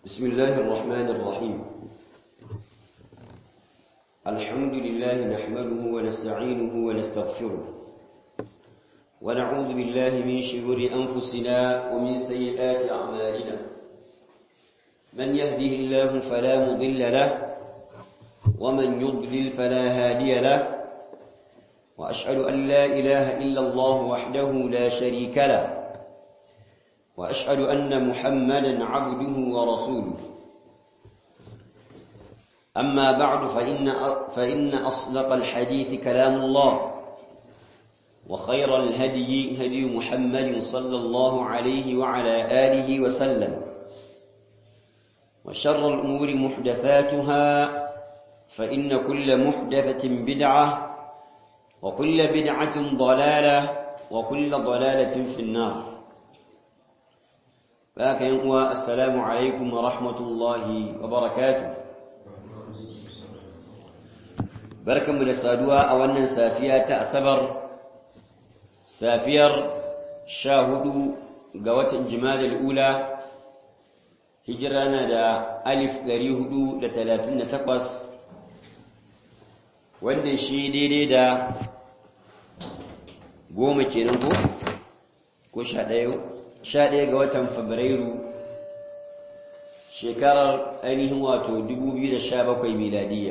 بسم الله الرحمن الرحيم الحمد لله نحمده ونستعينه ونستغفره ونعوذ بالله من شرور أنفسنا ومن سيئات أعمالنا من يهده الله فلا مضل له ومن يضلل فلا هادي له وأشهد أن لا إله إلا الله وحده لا شريك له وأشهد أن محمدا عبده ورسوله أما بعد فإن, فإن أصدق الحديث كلام الله وخير الهدي هدي محمد صلى الله عليه وعلى آله وسلم وشر الأمور محدثاتها فإن كل محدثة بدعة وكل بدعة ضلالة وكل ضلالة في النار فاكن السلام عليكم ورحمة الله وبركاته barkanmu da saduwa a wannan safiya ta asabar safiyar sha hudu ga watan jimadal ula hijira na da alif ɗari hudu da talatin da takwas wanda shi daidai da goma kenan ko ko sha ɗaya sha ɗaya ga watan fabrairu shekarar ainihin wato 2017 miladiyya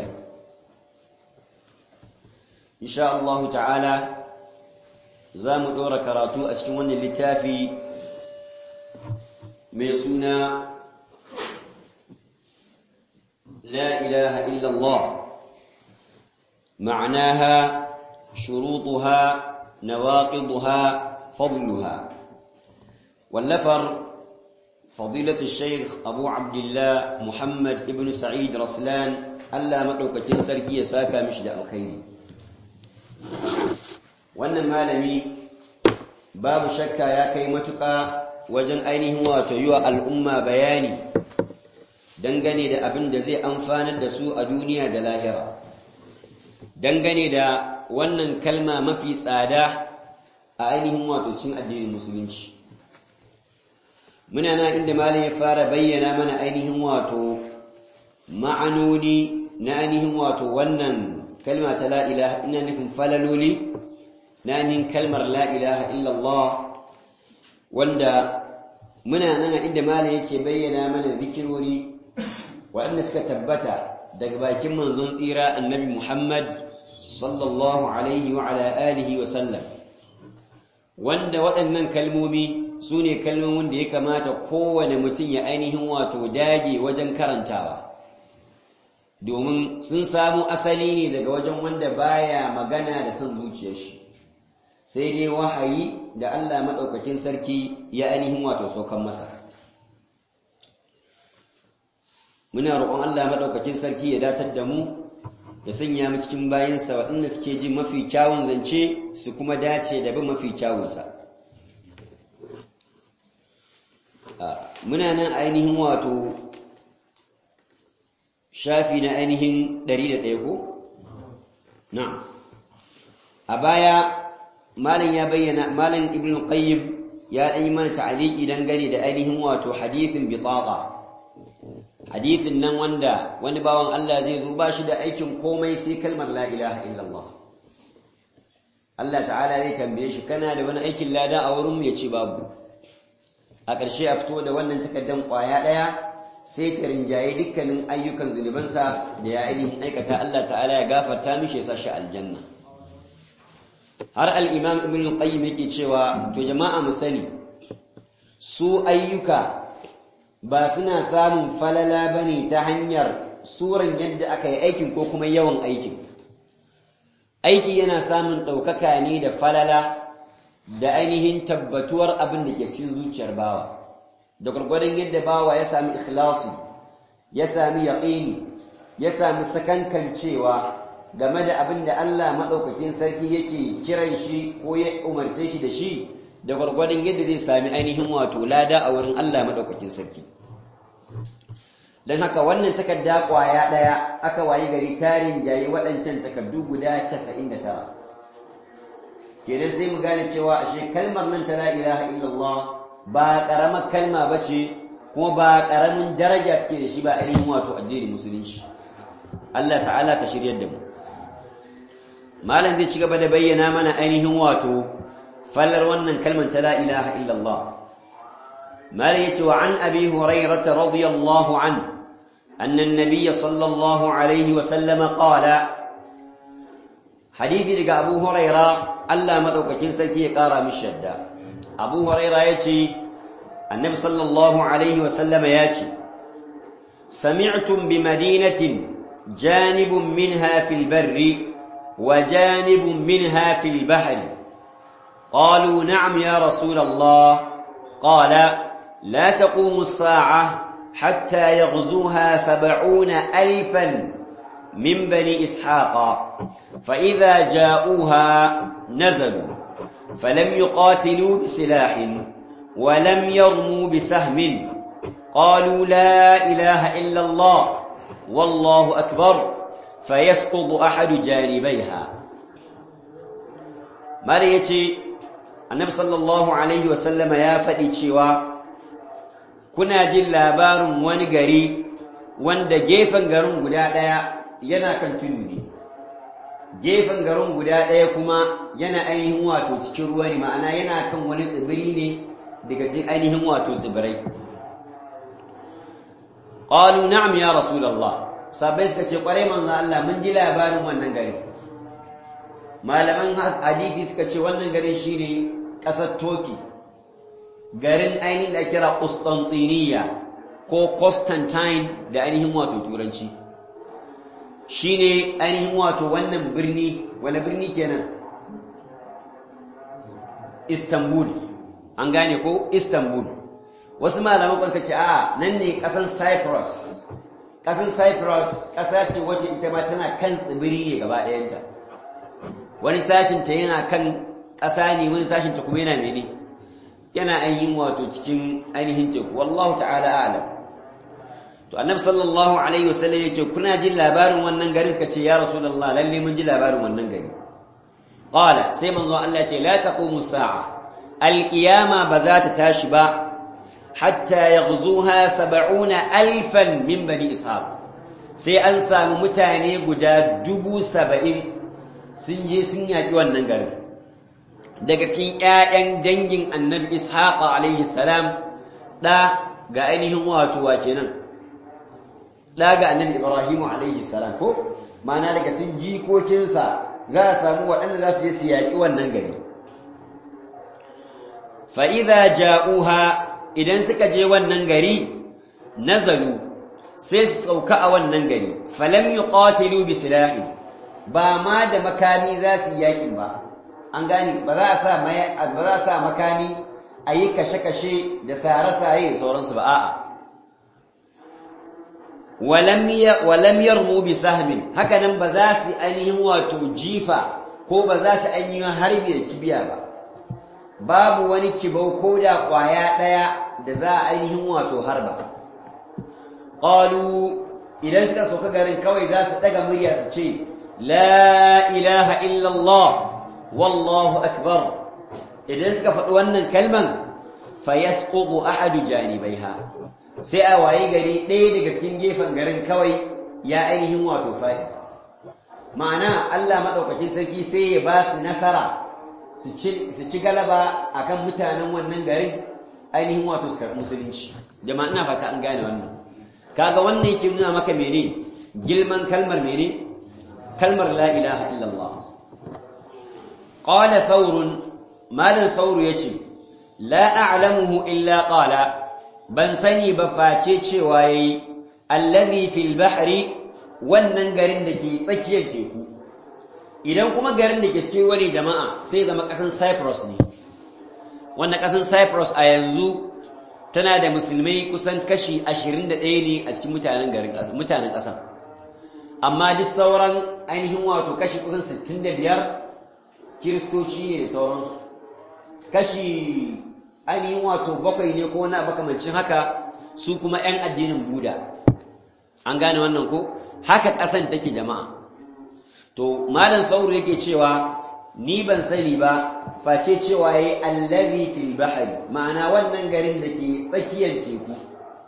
insha Allah ta'ala za mu ɗora karatu a cikin wannan littafi mai suna la ilaha illallah ma'anaha shurutuha nawaqiduha fadluha wallafar فضيلة الشيخ أبو عبد الله محمد ابن سعيد رسلان ألا مدوكتين سركي ساكا مشد الخير wannan malami babu shakka ya kai matuƙa wajen ainihin wato yi wa al'umma bayani dangane da abin da zai amfanar da su a duniya da lahira dangane da wannan kalma mafi tsada a ainihin wato cin addinin musulunci muna na inda malam ya fara bayyana mana ainihin wato ma'anoni na ainihin wato wannan kalma ta la ilaha ina nufin falaloli na ainihin kalmar la ilaha illallah wanda muna nan a inda malam yake bayyana mana zikirori waɗanda suka tabbata daga bakin manzon tsira annabi Muhammad sallallahu alaihi wa ala alihi wa sallam wanda waɗannan kalmomi su ne kalmomin da ya kamata kowane mutum ya ainihin wato dage wajen karantawa domin sun samu asali ne daga wajen wanda baya magana da son zuciyar shi sai dai wahayi da Allah maɗaukakin sarki ya ainihin wato saukan masa muna roƙon Allah maɗaukakin sarki ya datar da mu ya sanya mu cikin bayinsa waɗanda suke ji mafi kyawun zance su kuma dace da bin mafi kyawunsa muna nan ainihin wato shafi na ainihin 101 ko? na a baya malam ya bayyana malam ibn qayyim ya ɗan yi mana ta'aliki dangane da ainihin wato hadithin bitaqa hadithin nan wanda wani bawan Allah zai zo ba shi da aikin komai sai kalmar la ilaha illallah Allah ta'ala zai tambaye shi kana da wani aikin lada a wurin mu ya ce babu a ƙarshe a fito da wannan takaddan ƙwaya ɗaya sai ta rinjaye dukkanin ayyukan zunubansa da ya ainihin aikata Allah ta'ala ya gafarta mishi ya sa shi aljanna har al-imam ibn qayyim yake cewa to jama'a mu sani su ayyuka ba suna samun falala bane ta hanyar suran yadda aka yi aikin ko kuma yawan aikin aiki yana samun ɗaukaka ne da falala da ainihin tabbatuwar abin da ke cikin zuciyar bawa da gwargwadon yadda bawa ya sami ikhlasi ya sami yaqini ya sami sakankancewa game da abin da Allah madaukakin sarki yake kiran shi ko ya umarce shi da shi da gwargwadon yadda zai sami ainihin wato lada a wurin Allah madaukakin sarki dan haka wannan takarda kwaya daya aka wayi gari tarin jayi waɗancan takardu guda 99 kenan sai mu gane cewa ashe kalmar nan ta la ilaha illallah ba karamar kalma bace kuma ba ƙaramin daraja take da shi ba ainihin wato addinin musulunci Allah ta'ala ka shiryar da mu malam zai ci gaba da bayyana mana ainihin wato fallar wannan kalmar ta la ilaha illallah malam yace wa an abi hurairah radiyallahu an anna an-nabiy sallallahu alaihi wa sallam qala hadisi daga abu hurairah Allah madaukakin sarki ya kara mishi shadda abu hurairah yace annabi sallallahu alaihi wa sallam yace sami'tum bi madinatin janibun minha fil barri وجانب منها في البحر قالوا نعم يا رسول الله قال لا تقوم الساعة حتى يغزوها سبعون ألفا من بني إسحاق فإذا جاءوها نزلوا فلم يقاتلوا بسلاح ولم يرموا بسهم قالوا لا إله إلا الله والله أكبر فيسقط أحد جانبيها ماذا يتي النبي صلى الله عليه وسلم يا فدي cewa kuna jin labarin wani gari wanda gefen garin guda ɗaya yana kan tudu ne gefen garin guda ɗaya kuma yana ainihin wato cikin ruwa ne ma'ana yana kan wani tsibiri ne daga cikin ainihin wato tsibirai qalu na'am ya rasulullah sabai suka ce kwarai manzo Allah mun ji labarin wannan gari malaman hadisi suka ce wannan garin shine kasar Turkey garin ainihin da kira Constantinople ko Constantine da ainihin wato turanci shine ainihin wato wannan birni wani birni kenan Istanbul an gane ko Istanbul wasu malaman suka ce a nan ne kasan Cyprus ƙasar cyprus ƙasa ce wacce ita ma tana kan tsibiri ne gaba ɗayanta wani sashinta yana kan ƙasa ne wani sashinta kuma yana mene yana ainihin wato cikin ainihin teku wallahu ta'ala alam to annabi sallallahu alaihi wasallam yace kuna jin labarin wannan gari suka ce ya rasulullah lalle mun ji labarin wannan gari qala sai manzo Allah ya ce la taqumu sa'a alqiyama ba za ta tashi ba حتى يغزوها سبعون ألفا من بني إسحاق sai an samu mutane guda dubu saba'in sun je sun yaƙi wannan garin daga cikin ‘ya'yan dangin annabi ishaq alaihi salam ɗa ga ainihin wato wa kenan ɗa ga annabi ibrahimu alaihi salam ko mana daga cikin jikokinsa za a samu waɗanda za su je su yaƙi wannan gari fa'iza ja'uha idan suka je wannan gari nazalu sai su sauka a wannan gari falam yuqatilu bi silahi ba ma da makami za su yi yakin ba an gani ba za a sa ba za a sa makami a yi kashe-kashe da sare-sare sauransu ba a'a walam yarmu bi sahmin haka nan ba za su ainihin wato jifa ko ba za su ainihin harbi da kibiya ba babu wani kibau ko da kwaya ɗaya da za a ainihin wato harba ƙalu idan suka sauka garin kawai za su ɗaga murya su ce la ilaha illallah wallahu akbar idan suka faɗi wannan kalman fayasqutu ahadu janibaiha sai a waye gari ɗaya daga cikin gefen garin kawai ya ainihin wato faɗi ma'ana Allah maɗaukakin sarki sai ya ba su nasara su ci galaba akan mutanen wannan garin ainihin wato su karɓi musulunci jama'a ina fata an gane wannan kaga wannan yake nuna maka mene gilman kalmar mene kalmar la ilaha illallah qala thawr malan thawr yace la a'lamuhu illa qala ban sani ba face cewa yayi allazi fil bahri wannan garin da ke tsakiyar teku idan kuma garin da ke cikin wani jama'a sai zama kasan Cyprus ne wannan kasan Cyprus a yanzu tana da musulmai kusan kashi 21 ne a cikin mutanen garin mutanen kasan amma duk sauran ainihin wato kashi kusan 65 kiristoci ne da sauransu kashi ainihin wato bakwai ne ko na makamancin haka su kuma 'yan addinin buda an gane wannan ko haka ƙasan take jama'a to malam sauru yake cewa ni ban sani ba face cewa yayi allazi fil bahri ma'ana wannan garin da ke tsakiyar teku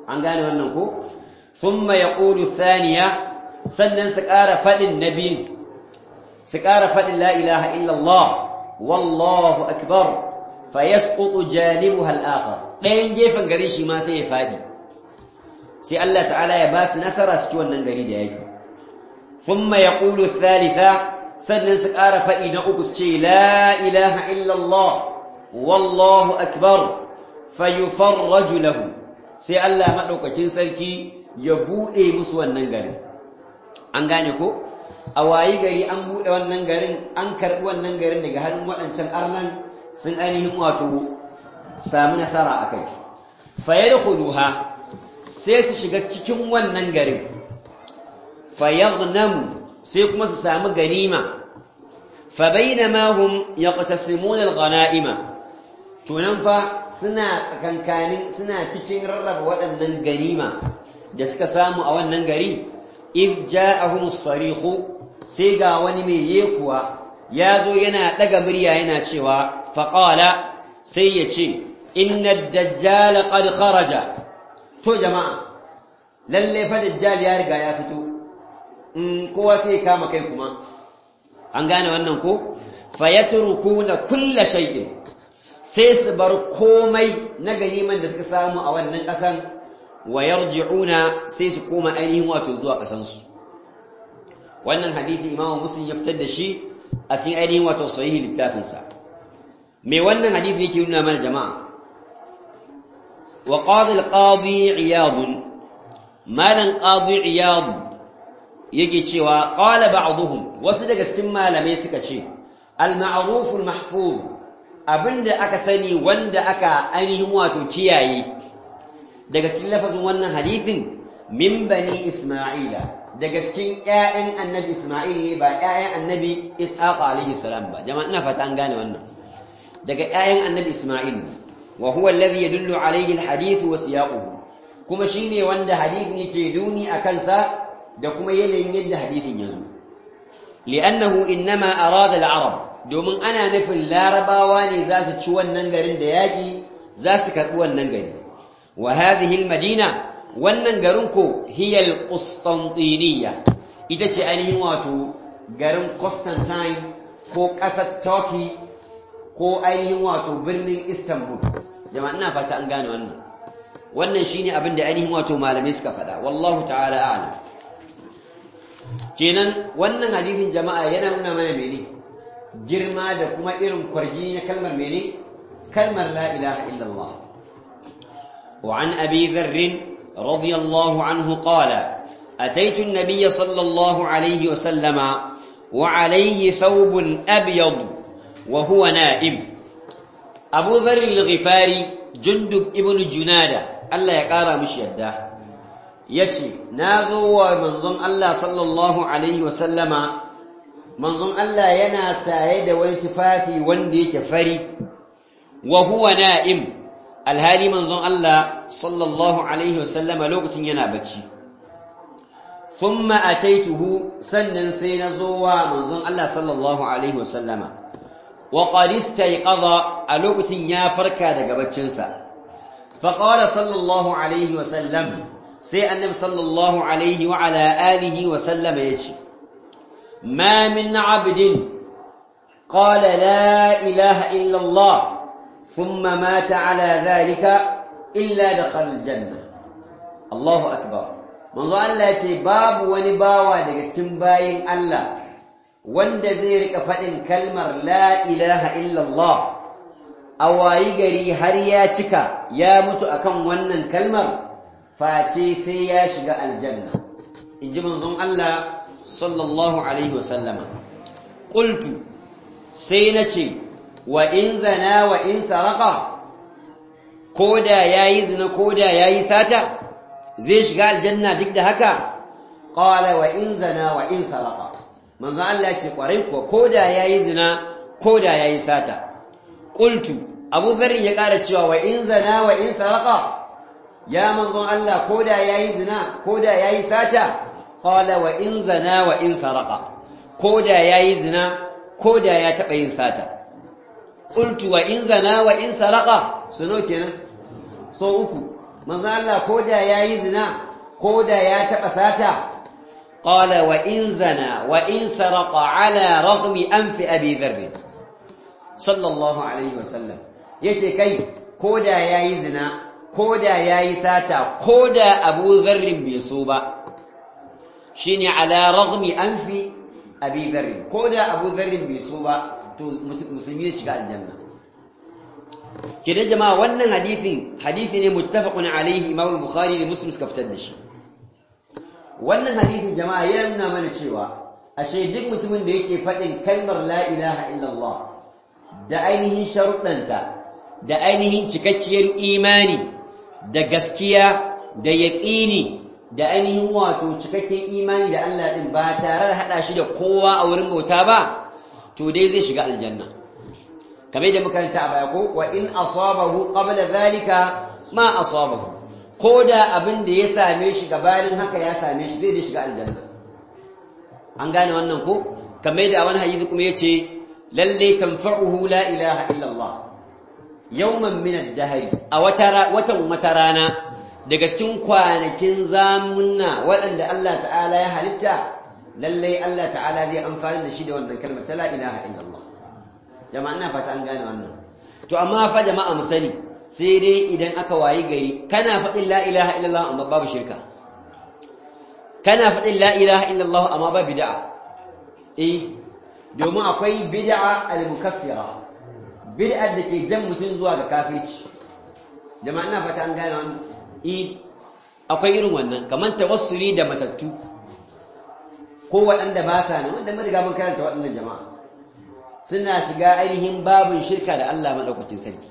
an gane wannan ko thumma yaqulu thaniya sannan su ƙara faɗin nabi su ƙara faɗin la ilaha illallah wallahu akbar fa yasqutu janibuha al-akhar ɗayan gefen gari shi ma sai ya faɗi sai Allah ta'ala ya ba su nasara su ci wannan gari da yake thumma yaqulu thalitha sannan su ƙara faɗi na uku su ce la ilaha illallah wallahu akbar fayufarraju lahu sai Allah madaukakin sarki ya bude musu wannan garin an gane ko a wayi gari an bude wannan garin an karbi wannan garin daga hannun waɗancan arnan sun ainihin wato samu nasara akai fayadkhuluha sai su shiga cikin wannan garin fayaghnamu sai kuma su samu ganima fa bainama hum yaqtasimuna al-ghanaima to nan fa suna tsakankanin suna cikin rarraba waɗannan ganima da suka samu a wannan gari if ja'ahum as-sarikhu sai ga wani mai yekuwa ya zo yana ɗaga murya yana cewa faqala sai ya ce inna ad-dajjal qad kharaja to jama'a lalle fa dajjal ya riga ya fito in kowa sai kama kai kuma an gane wannan ko fayatrukuna kulla shay'in sai su bar komai na ganiman da suka samu a wannan ƙasan wa yarji'una sai su koma ainihin wato zuwa ƙasansu wannan hadisi imamu muslim ya fitar da shi a cikin ainihin wato sahihi littafinsa me wannan hadisi yake nuna mana jama'a wa qadi al-qadi iyad malan qadi iyad yake cewa qala ba'dhum wasu daga cikin malamai suka ce al-ma'ruf al-mahfuz abinda aka sani wanda aka ainihin wato kiyaye daga cikin lafazin wannan hadisin min bani isma'ila daga cikin ƴaƴan annabi isma'il ne ba ƴaƴan annabi ishaq alaihi salam ba jama'a ina fata an gane wannan daga ƴaƴan annabi isma'il ne wa huwa alladhi yadullu alaihi alhadith wa siyaquhu kuma shine wanda hadisin yake duni akan sa da kuma yanayin yadda hadisin ya zo li'annahu innama arada al-arab domin ana nufin larabawa ne za su ci wannan garin da yaƙi za su karɓi wannan gari wa hadhihi madina wannan garin ko hiyal qustantiniya ita ce ainihin wato garin Constantine ko ƙasar Turkey ko ainihin wato birnin Istanbul jama'a ina fata an gane wannan wannan shine abin da ainihin wato malamai suka faɗa wallahu ta'ala a'lam kenan wannan hadisin jama'a yana nuna mana mene girma da kuma irin kwarji na kalmar mene kalmar la ilaha illallah wa an abi dharr radiyallahu anhu qala ataitu an-nabiy sallallahu alayhi wa sallama wa alayhi thawbun abyad wa huwa na'im abu dharr al-ghifari jundub ibn junada Allah ya kara mishi yadda yace nazo wa manzon Allah sallallahu alaihi wa sallama manzon Allah yana saye da wani tufafi wanda yake fari wa huwa na'im alhali manzon Allah sallallahu alaihi wasallama lokacin yana bacci thumma ataituhu sannan sai na zo wa manzon Allah sallallahu alaihi wasallama wa qad istayqadha a lokacin ya farka daga baccinsa fa qala sallallahu alaihi wasallam sai annabi sallallahu alaihi wa ala alihi wasallama yace ما من عبد قال لا إله إلا الله ثم مات على ذلك إلا دخل الجنة الله أكبر manzo Allah ya ce babu wani bawa daga cikin bayin Allah wanda zai rika faɗin kalmar la ilaha illallah a wayi gari har ya cika ya mutu akan wannan kalmar face sai ya shiga aljanna in ji manzon Allah sallallahu alaihi wasallama qultu sai nace wa in zana wa in saraka koda yayi zina koda yayi sata zai shiga aljanna duk da haka qala wa in zana wa in saraka manzo Allah ce kwarai ko koda yayi zina koda yayi sata qultu Abu Dharr ya ƙara cewa wa in zana wa in saraka ya manzon Allah koda yayi zina koda yayi sata qala wa in zana wa in saraka koda yayi zina koda ya taba yin sata qultu wa in zana wa in saraka suno kenan so uku manzo Allah ko da yayi zina ko da ya taɓa sata qala wa in zana wa in saraqa ala raghmi anfi abi dharr sallallahu alaihi wasallam yace kai ko da yayi zina ko da yayi sata ko da abu dharr bai so ba shine ala raghmi anfi abi dharr ko da abu dharr bai so ba to musulmi ya shiga aljanna kidan jama'a wannan hadisin hadisi ne muttafaqun alaihi imam al-bukhari da muslim suka fitar da shi wannan hadisin jama'a ya nuna mana cewa ashe duk mutumin da yake faɗin kalmar la ilaha illallah da ainihin sharuɗanta da ainihin cikakkiyar imani da gaskiya da yaƙini da ainihin wato cikakken imani da Allah ɗin ba tare da haɗa shi da kowa a wurin bauta ba to dai zai shiga aljanna kamar da makaranta a baya ko wa in asabahu qabla zalika ma asabahu ko da abin da ya same shi gabanin haka ya same shi zai da shiga aljanna an gane wannan ko kamar da wani hadisi kuma yace lalle tanfa'uhu la ilaha illa Allah yawman min ad-dahr a wata watan wata rana daga cikin kwanakin zamunna waɗanda Allah ta'ala ya halitta lalle Allah ta'ala zai amfani da shi da wannan kalmar ta la ilaha illa Allah jama'a ina fata an gane wannan to amma fa jama'a mu sani sai dai idan aka wayi gari kana faɗin la ilaha illallah amma babu shirka kana faɗin la ilaha illallah amma ba bid'a eh domin akwai bid'a al-mukaffira bid'a da ke jan mutum zuwa ga kafirci jama'a ina fata an gane wannan eh akwai irin wannan kamar tawassuli da matattu ko waɗanda ba sa nan wanda mun riga mun karanta waɗannan jama'a suna shiga ainihin babin shirka da Allah madaukakin sarki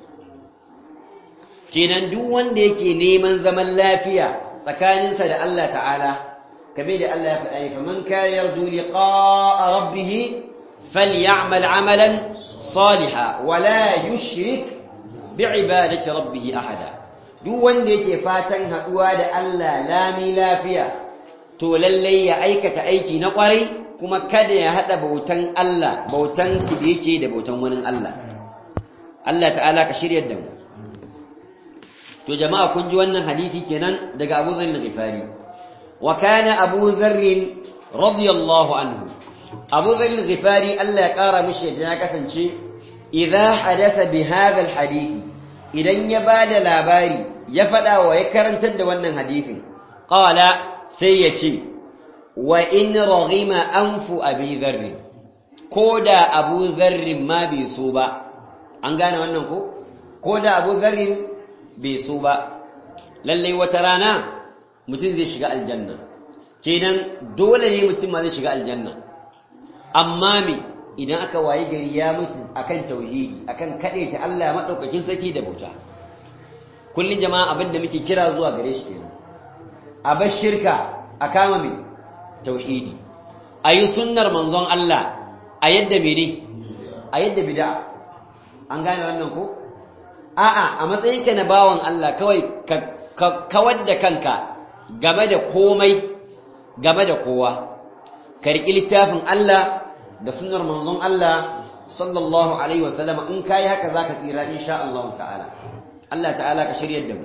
kenan duk wanda yake neman zaman lafiya tsakaninsa da Allah ta'ala kabe da Allah ya faɗa fa man kana yarju liqa'a rabbih falyamal 'amalan salihan wa la yushrik bi'ibadati rabbih ahada duk wanda yake fatan haduwa da Allah lami lafiya to lalle ya aikata aiki na kwarai kuma kada ya hada bautan Allah bautan su da yake da bautan wani Allah Allah ta'ala ka shiryar da mu to jama'a kun ji wannan hadisi kenan daga Abu Dharr al-Ghifari wa kana Abu Dharr radiyallahu anhu Abu Dharr al-Ghifari Allah ya kara mishi da ya kasance idza hadatha bi hadha al-hadith idan ya bada labari ya fada wa ya karantar da wannan hadisin qala sai ya ce wa in raghima anfu abi dharr ko da Abu Dharr ma bai so ba an gane wannan ko ko da Abu Dharr bai so ba lallai wata rana mutum zai shiga aljanna kenan dole ne mutum ma zai shiga aljanna amma me idan aka wayi gari ya mutu akan tauhidi akan ta Allah madaukakin saki da bauta kullun jama'a abinda muke kira zuwa gare shi kenan a bar shirka a kama me tauhidi ayi sunnar manzon Allah a yadda mene a yadda bid'a an gane wannan ko a'a a matsayinka na bawan Allah kawai ka kawar da kanka game da komai game da kowa ka riƙi littafin Allah da sunnar manzon Allah sallallahu alaihi wasallam in kai haka zaka tsira insha Allah ta'ala Allah ta'ala ka shiryar da mu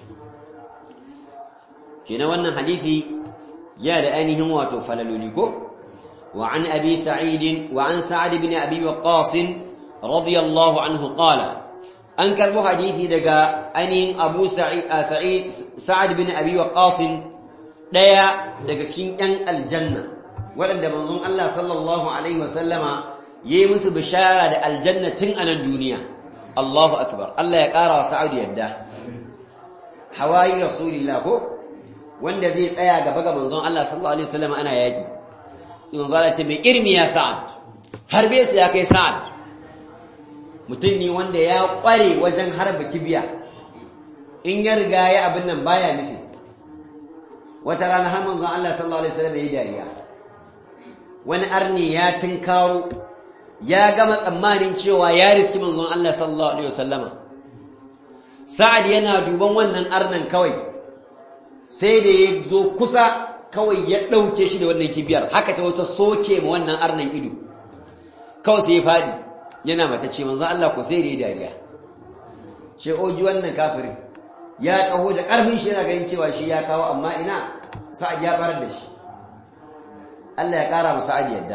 kina wannan hadisi ya da ainihin wato falaloli ko wa an abi sa'id wa an sa'ad ibn abi waqqas radiyallahu anhu qala an karbo hadisi daga ainihin abu sa'ad bin abi waqqas daya daga cikin yan aljanna waɗanda manzon Allah sallallahu alaihi wasallama yayi musu bishara da aljanna tun a nan duniya Allahu akbar Allah ya ƙara wa sa'ad yadda hawayi rasulillah ko wanda zai tsaya gaba ga manzon Allah sallallahu alaihi wasallama ana yaki sai manzon Allah ce mai irmi ya sa'ad harbe su ya kai sa'ad mutum ne wanda ya ƙware wajen harba kibiya in ya riga ya abin nan baya misi wata rana har manzon Allah sallallahu alaihi wasallam yayi dariya wani arni ya tinkaro ya gama tsammanin cewa ya riski manzon Allah sallallahu alaihi wasallama sa'ad yana duban wannan arnan kawai sai da ya zo kusa kawai ya ɗauke shi da wannan kibiyar haka ta wata soke ma wannan arnan ido kawai sai ya faɗi yana mata ce manzo Allah ko sai da dariya ce oji wannan kafirin ya taho da ƙarfin shi yana ganin cewa shi ya kawo amma ina sa'ad ya barar da shi Allah ya ƙara masa sa'ad yadda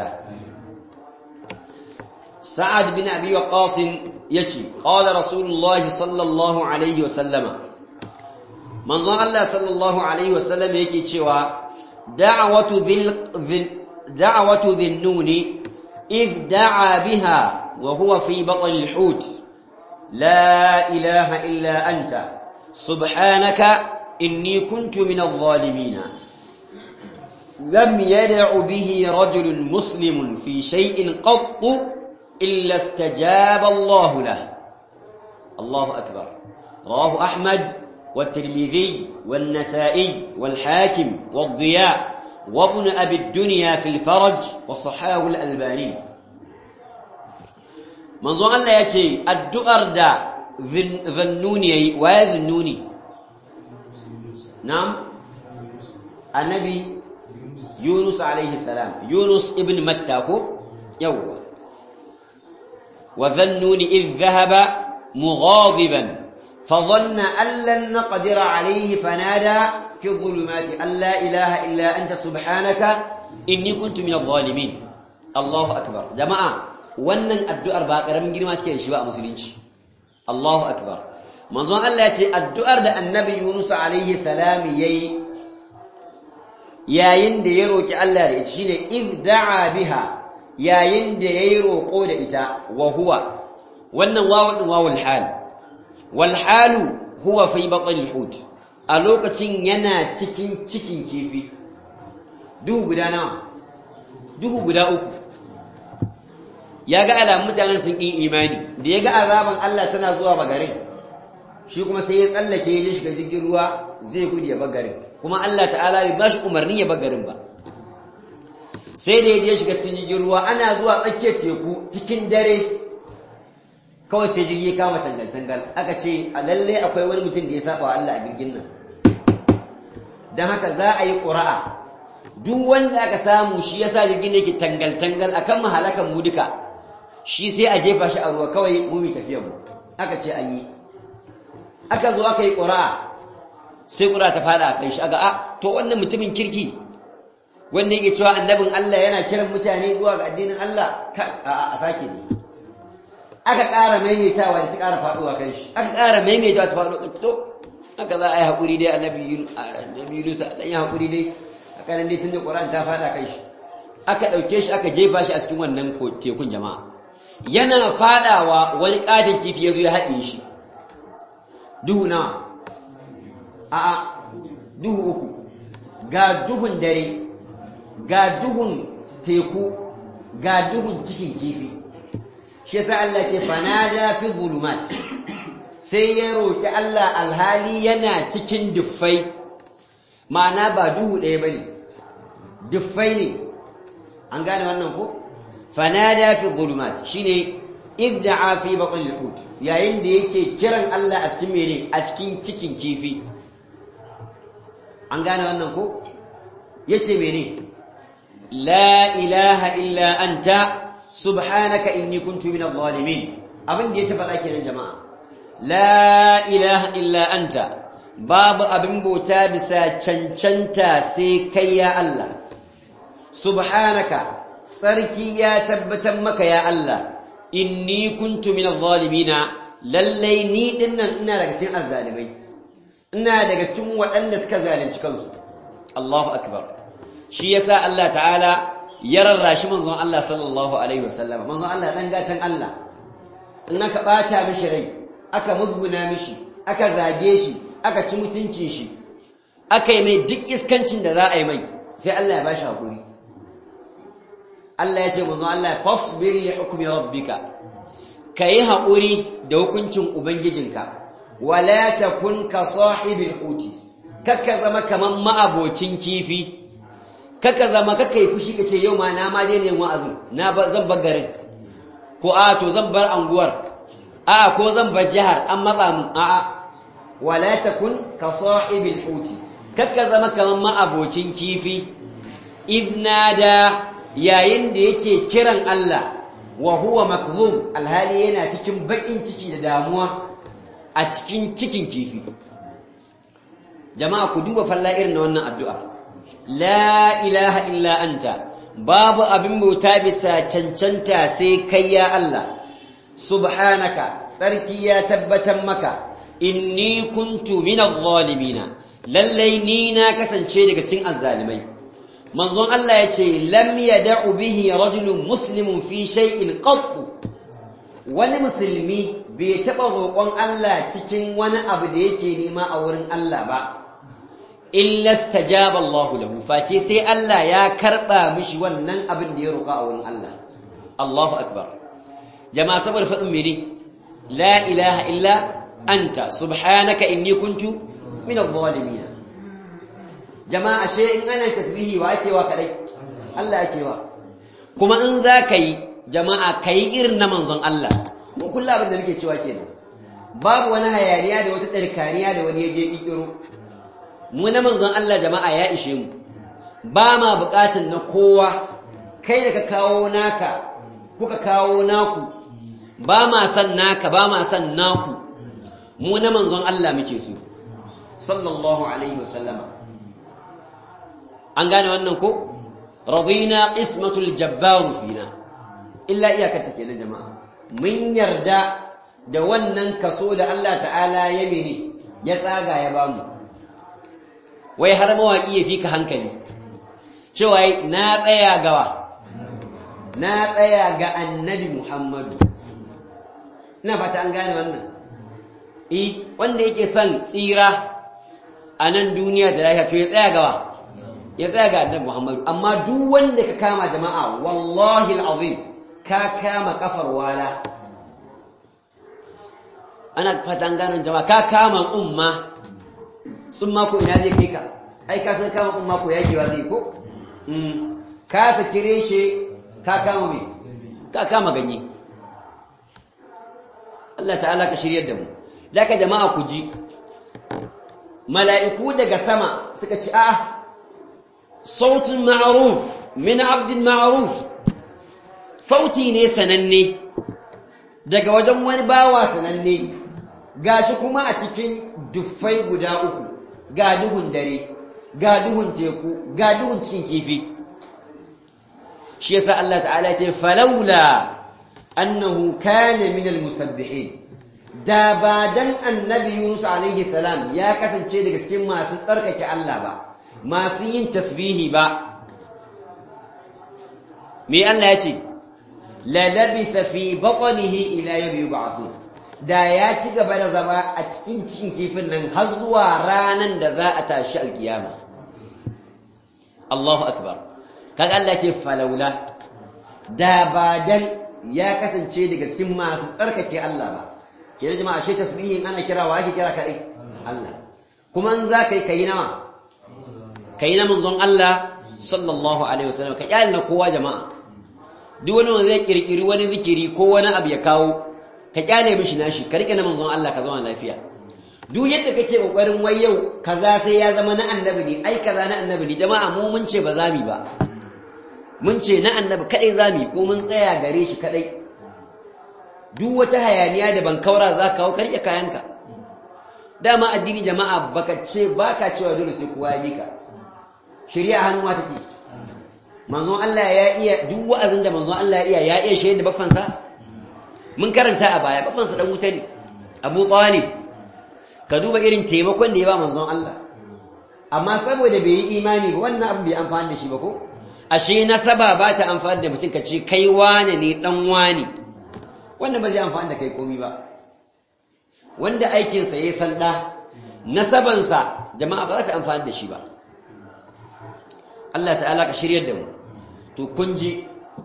sa'ad bin abi waqas yace qala rasulullah sallallahu alaihi wa sallama manzon Allah sallallahu alaihi wa sallam yake cewa da'watu dhil da'watu dhinnuni إذ دعا بها وهو في بطن الحوت لا إله إلا أنت سبحانك إني كنت من الظالمين لم يدع به رجل مسلم في شيء قط إلا استجاب الله له الله أكبر رواه أحمد والترمذي والنسائي والحاكم والضياء وابن أبي الدنيا في الفرج وصحاه الألباني منظور الله يأتي الدؤر دا ذنوني ويذنوني نعم النبي يونس عليه السلام يونس ابن متى يوه وذنون إذ ذهب مغاضبا فظن أن لن نقدر عليه فنادى في الظلمات أن لا إله إلا أنت سبحانك إني كنت من الظالمين الله أكبر جماعة wannan addu'ar ba ƙaramin girma suke da shi ba a musulunci Allahu akbar manzon Allah ya ce addu'ar da annabi Yunus alaihi salam yayi yayin da ya roki Allah da ita shine iz da'a biha yayin da yayi roko da ita wa huwa wannan wawu din wawul hal wal halu huwa fi batnil hut a lokacin yana cikin cikin kifi duhu guda nawa duhu guda uku ya ga alamun mutanen sun ƙin imani da ya ga azaban Allah tana zuwa bagarin shi kuma sai ya tsallake ya shiga jirgin ruwa zai gudu ya bagarin kuma Allah ta'ala bai ba shi umarni ya bagarin ba sai da ya je shiga cikin jirgin ruwa ana zuwa tsakiyar teku cikin dare kawai sai jirgi ya kama tangal-tangal aka ce a lalle akwai wani mutum da ya saba wa Allah a jirgin nan don haka za a yi ƙura'a duk wanda aka samu shi ya sa jirgin yake tangal-tangal a kan mahalakan mu duka shi sai a jefa shi a ruwa kawai mu mai tafiyar mu aka ce an yi aka zo aka yi ƙura'a sai ƙura'a ta fada a kan shi aga a to wannan mutumin kirki wanda yake cewa annabin Allah yana kiran mutane zuwa ga addinin Allah a sake ne aka ƙara maimaitawa da ta ƙara faɗuwa kan shi aka ƙara maimaitawa ta faɗuwa kan to haka za a yi haƙuri dai annabi Yunus ɗan yi haƙuri dai a ƙanan dai tun da ƙoran ta faɗa kan shi aka ɗauke shi aka jefa shi a cikin wannan tekun jama'a yana faɗawa wani ƙaton kifi ya zo ya haɗe shi duhu nawa a'a duhu uku ga duhun dare ga duhun teku ga duhun cikin kifi shi yasa Allah ce fanada fi zulumat sai ya roki Allah alhali yana cikin duffai ma'ana ba duhu ɗaya bane duffai ne an gane wannan ko fanada fi zulumat shine idda'a fi batn al-hut yayin da yake kiran Allah a cikin mene a cikin cikin kifi an gane wannan ko yace mene la ilaha illa anta subhanaka inni kuntu minadh zalimin abin da ya tafaɗa kenan jama'a la ilaha illa anta babu abin bauta bisa cancanta sai kai ya Allah subhanaka sarki ya tabbatar maka ya Allah inni kuntu minadh zalimina lallai ni dinnan ina daga cikin azzalimai ina daga cikin waɗanda suka zalunci kansu Allahu akbar shi yasa Allah ta'ala ya rarrashi manzon Allah sallallahu alaihi wasallam manzon Allah dan gatan Allah in aka bata mishi rai aka musguna mishi aka zage shi aka ci mutuncin shi aka yi mai duk iskancin da za a yi mai sai Allah ya bashi hakuri Allah ya ce manzon Allah fasbir li hukmi rabbika kayi hakuri da hukuncin ubangijinka wala takun ka sahibil huti kakka zama kaman ma'abocin kifi kaka zama kaka yi fushi kace yau ma na ma daina yin wa'azin na zan bar garin ko a to zan bar anguwar a ko zan bar jihar an matsa mun a a wala takun ka sahibil huti kaka zama kaman ma'abocin kifi idnada yayin da yake kiran Allah wa huwa makzum alhali yana cikin bakin ciki da damuwa a cikin cikin kifi jama'a ku duba falla irin na wannan addu'a la ilaha illa anta babu abin bauta bisa cancanta sai kai ya Allah subhanaka tsarki ya tabbatar maka inni kuntu minadh zalimina lallai ni na kasance daga cikin azzalimai manzon Allah ya ce lam yad'u bihi rajulun muslimun fi shay'in qattu wani musulmi bai taɓa roƙon Allah cikin wani abu da yake nema a wurin Allah ba illa stajaba Allahu lahu face sai Allah ya karɓa mishi wannan abin da ya roƙa a wurin Allah Allahu akbar jama'a saboda faɗin mene la ilaha illa anta subhanaka inni kuntu min adh-dhalimin jama'a ashe in ana tasbihi wa ake wa kadai Allah ake wa kuma in za ka yi jama'a ka yi irin na manzon Allah mu kullu abin da muke cewa kenan babu wani hayaniya da wata tsarkaniya da wani yaje kikiro mu na manzon Allah jama'a ya ishe mu ba ma bukatun na kowa kai da ka kawo naka kuka kawo naku ba ma san naka ba ma san naku mu na manzon Allah muke so sallallahu alaihi wasallama an gane wannan ko radina qismatul jabbar fina illa iyakar take na jama'a mun yarda da wannan kaso da Allah ta'ala ya mene ya tsaga ya bamu wai har mawaki ya fika hankali cewa na tsaya gawa na tsaya ga annabi Muhammadu ina fata an gane wannan eh wanda yake son tsira a nan duniya da lafiya to ya tsaya gawa ya tsaya ga annabi Muhammadu amma duk wanda ka kama jama'a wallahi alazim ka kama kafar wala ana fatan ganin jama'a ka kama tsumma tsumma ko ina zai kai ka ai ka san kama tsumma ko yakewa zai ko ka sakire shi ka kama me ka kama ganye Allah ta'ala ka shiryar da mu daga jama'a ku ji mala'iku daga sama suka ci a'a صوت معروف من عبد معروف sauti ne sananne daga wajen wani bawa sananne gashi kuma a cikin duffai guda uku ga duhun dare ga duhun teku ga duhun cikin kifi shi yasa Allah ta'ala ce falaula annahu kana min almusabbihin da ba dan annabi Yunus alaihi salam ya kasance daga cikin masu tsarkake Allah ba masu yin tasbihi ba me Allah ya ce la labitha fi batnihi ila yawmi yub'athun da ya ci gaba da zama a cikin cikin kifin nan har zuwa ranan da za a tashi alkiyama Allahu akbar kaga Allah ce falaula da ba dan ya kasance daga cikin masu tsarkake Allah ba ke jama'a shi tasbihin ana kira wa ake kira kadai Allah kuma in za ka yi kayi nawa kai na manzon Allah sallallahu alaihi wasallam ka kyale na kowa jama'a duk wani wanda zai kirkiri wani zikiri ko wani abu ya kawo ka kyale mishi nashi ka rike na manzon Allah ka zama lafiya duk yadda kake kokarin wai yau kaza sai ya zama na annabi ne ai kaza na annabi ne jama'a mu mun ce ba za mu ba mun ce na annabi kadai za mu ko mun tsaya gare shi kadai duk wata hayaniya da ban kaura za ka kawo ka rike kayanka dama addini jama'a baka ce baka cewa dole sai kowa ya bi ka shari'a hannu ma take manzon Allah ya iya duk wa'azin da manzon Allah ya iya ya iya shaida bafansa mun karanta a baya bafansa dan wuta ne Abu Talib ka duba irin taimakon da ya ba manzon Allah amma saboda bai yi imani ba wannan abu bai amfani da shi ba ko ashe nasaba ba ta amfani da mutum ka ce kai wane ne dan wane wannan ba zai amfani da kai komi ba wanda aikinsa ya san ɗa nasabansa jama'a ba za ta amfani da shi ba Allah ta'ala ka shiryar da mu to kun ji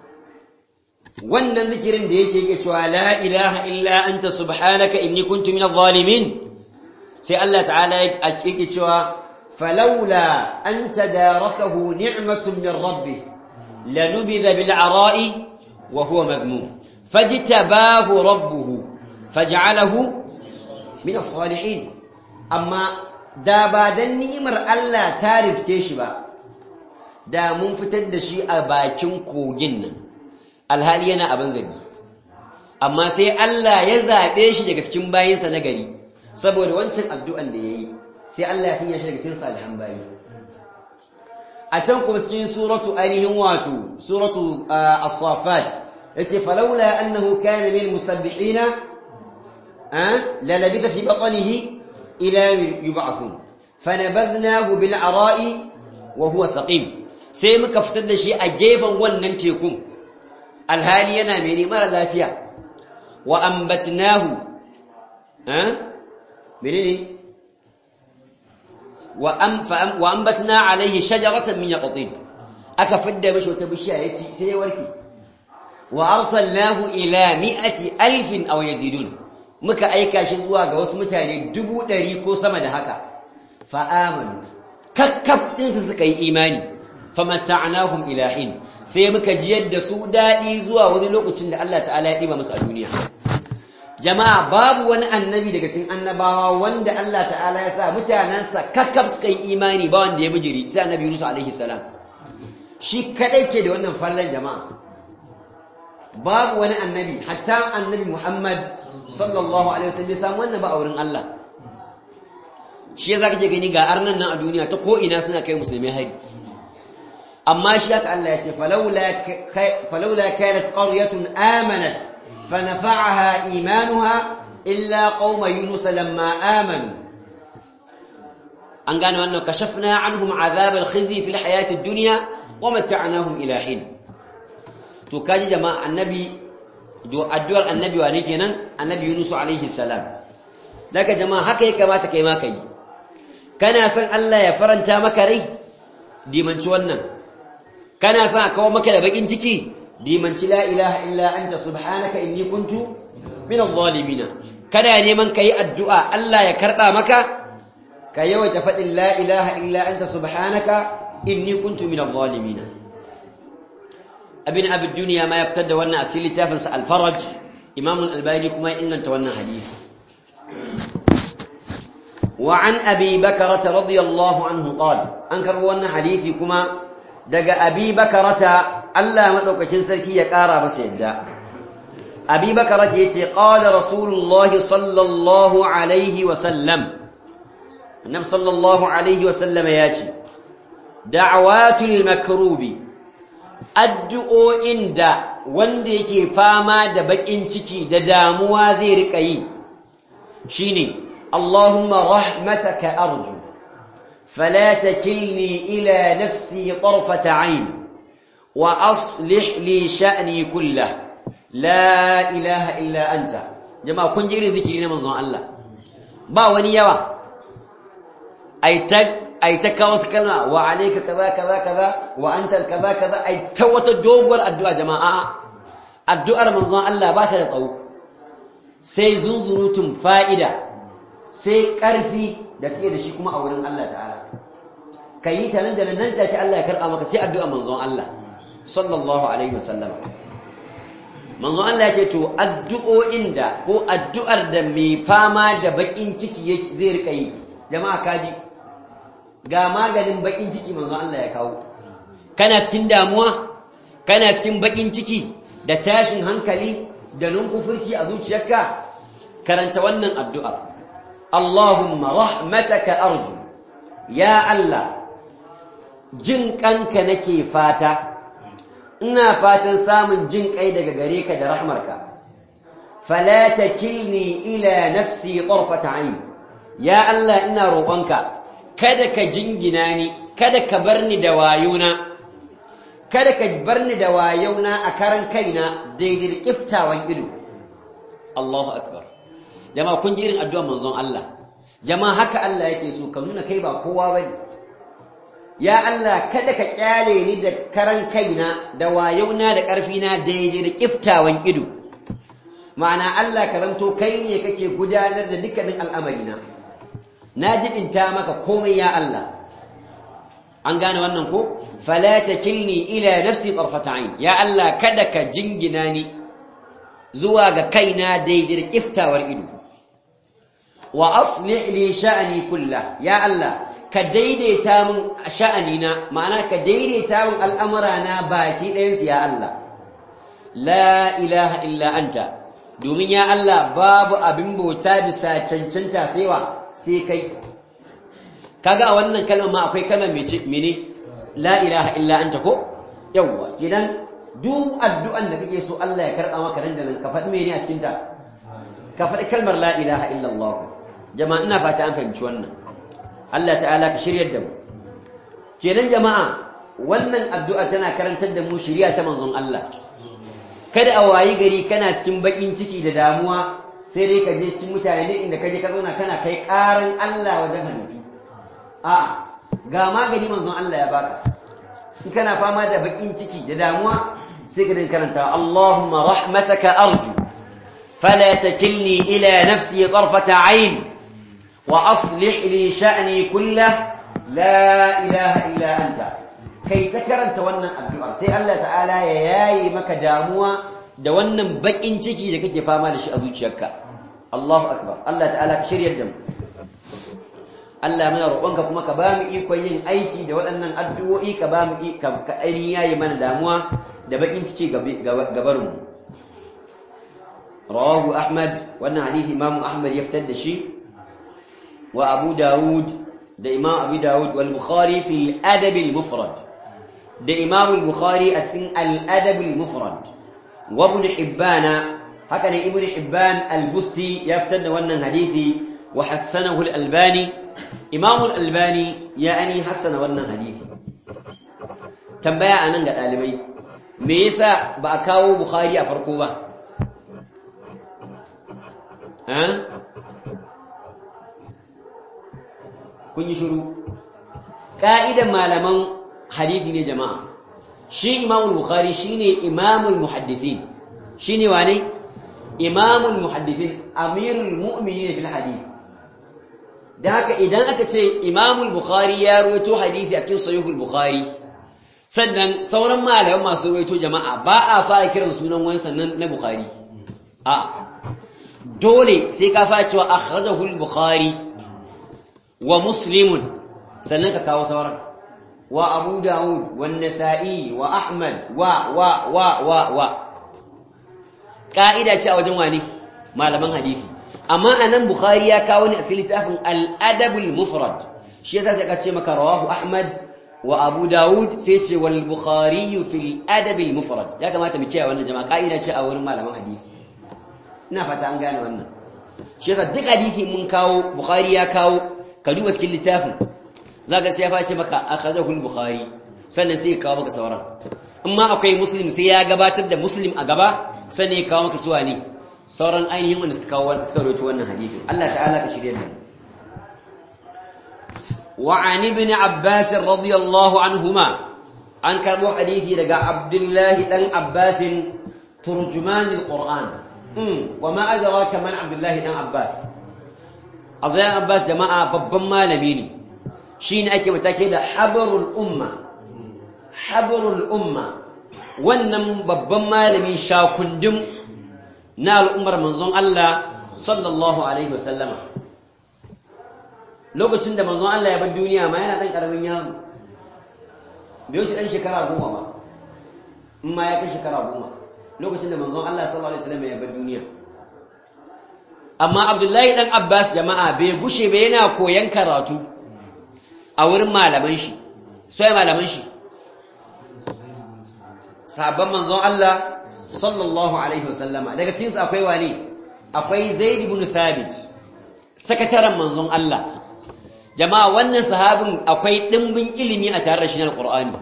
wannan zikirin da yake yake cewa la ilaha illa anta subhanaka inni kuntu minadh zalimin sai Allah ta'ala yake cewa falawla an tadarakahu ni'matun min rabbih lanubidha bil ara'i wa huwa madhmum fajtabahu rabbuhu faj'alahu min as-salihin amma da ba dan ni'imar Allah ta riske shi ba da mun fitar da shi a bakin kogin nan alhali yana abin zargi amma sai Allah ya zaɓe shi daga cikin bayinsa na gari saboda wancan addu'an da ya yi sai Allah ya sanya shi daga cikin salihan bayi a can kuma cikin suratu ainihin wato suratu as-safat yace falawla annahu kana min musabbihina la labitha fi batnihi ila yub'athun fanabadnahu bil ara'i wa huwa saqim sai muka fitar da shi a gefen wannan tekun alhali yana mai mara lafiya wa ambatnahu eh menene wa am fa wa ambatna alaihi shajaratan min yaqtin aka fidda mishi wata bishiya yace sai ya warke wa arsalnahu ila mi'ati alfin aw yazidun muka aika shi zuwa ga wasu mutane dubu ɗari ko sama da haka fa amanu kakkaf ɗinsu suka yi imani famata'nahum ila hin sai muka jiyar da su daɗi zuwa wani lokacin da Allah ta'ala ya ɗiba musu a duniya jama'a babu wani annabi daga cikin annabawa wanda Allah ta'ala ya sa mutanansa kakkaf suka yi imani ba wanda ya bijiri sai annabi Yunus alaihi salam shi kadai ke da wannan fallan jama'a babu wani annabi hatta annabi Muhammad sallallahu alaihi wasallam ya samu wannan ba a wurin Allah shi ya zaka je gani ga arnan nan a duniya ta ko ina suna kai musulmai hari amma shi haka Allah ya ce falawla kanat qaryatun amanat fanafa'aha imanuha illa qauma yunus lamma amanu an gane wannan kashafna anhum azab al-khizy fi al-hayati ad-dunya wa mata'nahum ila hin to kaji jama'a annabi do addu'ar annabi wane kenan annabi yunus alaihi salam daga jama'a haka ya kamata kai ma kai kana san Allah ya faranta maka rai dimanci wannan kana son a kawo maka da bakin ciki dimanci la ilaha illa anta subhanaka inni kuntu min adh-dhalimin kada neman kai addu'a Allah ya karba maka ka yawaita fadin la ilaha illa anta subhanaka inni kuntu min adh-dhalimin abin abid duniya ma yaftar da wannan asili tafin sa al-faraj imam al-albani kuma ya inganta wannan hadisi وعن أبي بكرة رضي الله عنه قال أنكر وانا حديثي كما دق أبي بكرة ألا مدوك كنسلتي يكارا بس يبدأ أبي بكرة يتي قال رسول الله صلى الله عليه وسلم النبي صلى الله عليه وسلم ياتي دعوات المكروب addu'o inda wanda yake fama da bakin ciki da damuwa zai rika yi shine اللهم رحمتك أرجو فلا تكلني إلى نفسي طرفة عين وأصلح لي شأني كله لا إله إلا أنت جماعة كن جيري ذكرين من ظن الله با ونيوا أي تك أي تكاوس كلمة وعليك كذا كذا كذا وأنت كذا كذا أي توت الدوغر الدعاء جماعة الدعاء من ظن الله باك لطو سيزنزروتم فائدة sai ƙarfi da take da shi kuma a wurin Allah ta'ala ka yi ta nan da nan take Allah ya karɓa maka sai addu'a manzon Allah sallallahu alaihi wasallam manzon Allah ya ce to addu'o'in da ko addu'ar da mai fama da bakin ciki zai rika yi jama'a kaji ga maganin bakin ciki manzon Allah ya kawo kana cikin damuwa kana cikin bakin ciki da tashin hankali da nunkufurci a zuciyarka karanta wannan addu'ar Allahumma rahmataka arju ya Allah jin kanka nake fata ina fatan samun jin kai daga gare ka da rahmarka fala takilni ila nafsi tarfata ayn ya Allah ina roƙonka kada ka jingina ni kada ka bar ni da wayona kada ka bar ni da wayona a karan kaina daidai da kiftawan ido Allahu akbar jama'a kun ji irin addu'ar manzon Allah jama'a haka Allah yake so ka nuna kai ba kowa bane ya Allah kada ka kyale ni da karan kaina da wayauna da ƙarfina daidai da kiftawan ido ma'ana Allah ka zanto kai ne kake gudanar da dukkanin al'amarina na jibinta maka komai ya Allah an gane wannan ko fala takilni ila nafsi tarfata ayn ya Allah kada ka jingina ni zuwa ga kaina daidai da kiftawar ido wa aslih li sha'ni kullah ya Allah ka daidaita min sha'anina ma'ana ka daidaita min al'amurana baki ɗayansu ya Allah la ilaha illa anta domin ya Allah babu abin bauta bisa cancanta saiwa sai kai kaga a wannan kalmar ma akwai kalmar mene la ilaha illa anta ko yawwa kidan duk addu'an da kake so Allah ya karɓa maka nan da nan ka faɗi mene a cikin ta ka faɗi kalmar la ilaha illa Allah jama'a ina fata an fahimci wannan Allah ta'ala ka shiryar da mu kenan jama'a wannan addu'a tana karantar da mu shiriya ta manzon Allah kada a wayi gari kana cikin bakin ciki da damuwa sai dai ka je cikin mutane ne inda kaje ka zauna kana kai karan Allah wajen halittu a ga magani manzon Allah ya baka in kana fama da bakin ciki da damuwa sai ka dinga karanta Allahumma rahmataka arju fala takilni ila nafsi tarfata ayn wa aslih li sha'ni kullah la ilaha illa anta kai ta karanta wannan addu'a sai Allah ta'ala ya yayi maka damuwa da wannan bakin ciki da kake fama da shi a zuciyarka Allahu akbar Allah ta'ala ka shiryar da mu Allah muna roƙonka kuma ka ba mu ikon yin aiki da waɗannan addu'o'i ka ba mu ka ainihin yayi mana damuwa da bakin ciki gabarin mu rawahu Ahmad wannan hadisi Imam Ahmad ya fitar da shi wa Abu Dawud da Imam Abu Dawud wal Bukhari fi al-Adab al-Mufrad da Imam al-Bukhari a cikin al-Adab al-Mufrad wa Ibn Hibban haka ne Ibn Hibban al-Busti ya fitar da wannan hadisi wa hassanahu al-Albani Imam al-Albani ya ani hassana wannan hadisi tambaya anan ga dalibai me yasa ba a kawo Bukhari a farko ba eh kun yi shiru ka'idan malaman hadisi ne jama'a shi imamul bukhari shine imamul muhaddisin shine wane imamul muhaddisin amirul mu'minin fil hadith da haka idan aka ce imamul bukhari ya rawaito hadisi a cikin sahihul bukhari sannan sauran malaman masu rawaito jama'a ba a fara kiran sunan wani sannan na bukhari a dole sai ka fara cewa akhrajahu al-bukhari wa muslimun sannan ka kawo sauran wa abu dawud wa nasa'i wa ahmad wa wa wa wa wa ka'ida ce a wajen wani malaman hadisi amma anan bukhari ya kawo ne a cikin littafin al-adab al-mufrad shi yasa sai ka ce maka rawahu ahmad wa abu dawud sai ce wal bukhari fi al-adab al-mufrad ya kamata mu kiyaye wannan jama'a ka'ida ce a wurin malaman hadisi ina fata an gane wannan shi yasa duk hadisi mun kawo bukhari ya kawo ka duba cikin littafin zaka sai ya face maka akhadahu al-bukhari sannan sai ya kawo maka sauran amma akwai muslim sai ya gabatar da muslim a gaba sannan ya kawo maka suwa ne sauran ainihin wanda suka kawo wanda suka rawaito wannan hadisi Allah ta'ala ka shirye da wa an ibn abbas radiyallahu anhuma an karbo hadisi daga abdullahi dan abbas turjuman al-qur'an wa ma adraka man abdullahi dan abbas abdullahi abbas jama'a babban malami ne shine ake matake da habarul umma habarul umma wannan babban malami shakundum na al'ummar manzon Allah sallallahu alaihi wasallama lokacin da manzon Allah ya bar duniya ma yana dan karamin yaro bai wuce dan shekara goma ba in ma ya kai shekara goma lokacin da manzon Allah sallallahu alaihi wasallam ya bar duniya amma Abdullahi dan Abbas jama'a bai gushe ba yana koyan karatu a wurin malaman shi sai malaman shi sabon manzon Allah sallallahu alaihi wasallama daga cikin su akwai wani akwai Zaid ibn Thabit sakataren manzon Allah jama'a wannan sahabin akwai dimbin ilimi a tare da shi na Al-Qur'ani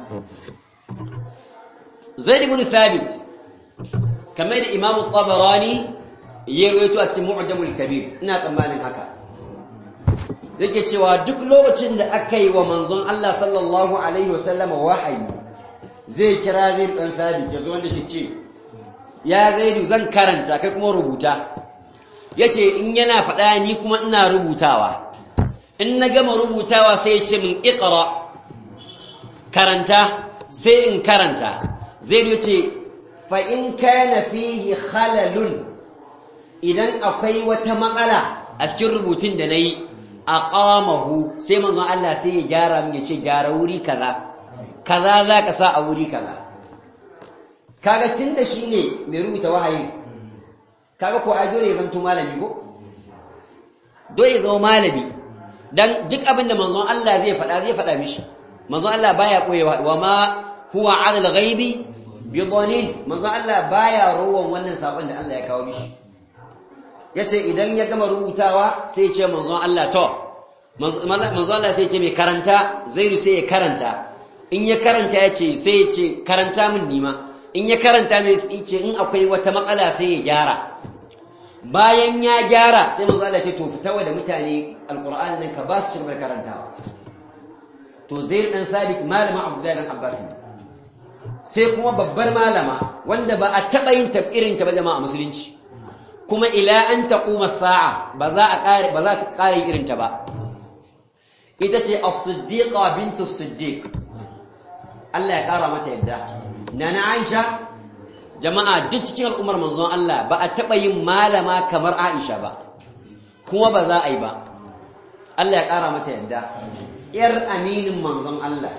Zaid ibn Thabit kamar da Imam Tabarani ya rawaito a cikin Mu'jamul Kabir ina tsammanin haka yake cewa duk lokacin da aka yi wa manzon Allah sallallahu alaihi wasallama wahayi zai kira zai dan sabit ya zo wanda shi ce ya zaidu zan karanta kai kuma rubuta yace in yana faɗa ni kuma ina rubutawa in na gama rubutawa sai ya ce min iqra karanta sai in karanta zaidu yace fa in kana fihi khalalun idan akwai wata matsala a cikin rubutun da nayi aqamahu sai manzon Allah sai ya gyara min yace gyara wuri kaza kaza za ka sa a wuri kaza kaga tunda shine mai rubuta wahayi kaga ko ai dole ya zanto malami ko dole zama malami dan duk abin da manzon Allah zai faɗa zai faɗa mishi manzon Allah baya koyewa wa ma huwa 'ala al-ghaibi bi dhanin manzon Allah baya rowan wannan sabon da Allah ya kawo mishi yace idan ya gama rubutawa sai ya ce manzon Allah to manzon Allah sai ya ce mai karanta zaidu sai ya karanta in ya karanta ya ce sai ya ce karanta min nima in ya karanta mai ce in akwai wata matsala sai ya gyara bayan ya gyara sai manzo Allah ce to fitawa da mutane alqur'ani nan ka ba su shirbar karantawa to zaid dan sabit malama abdullahi dan abbas sai kuma babbar malama wanda ba a taba yin tabirin ta ba jama'a musulunci kuma ila an taquma sa'a ba za a kare ba za ta kare irin ta ba ita ce as-siddiqa bintu as-siddiq Allah ya kara mata yadda nana Aisha jama'a duk cikin al'ummar manzon Allah ba a taɓa yin malama kamar Aisha ba kuma ba za a yi ba Allah ya ƙara mata yadda ‘yar aminin manzon Allah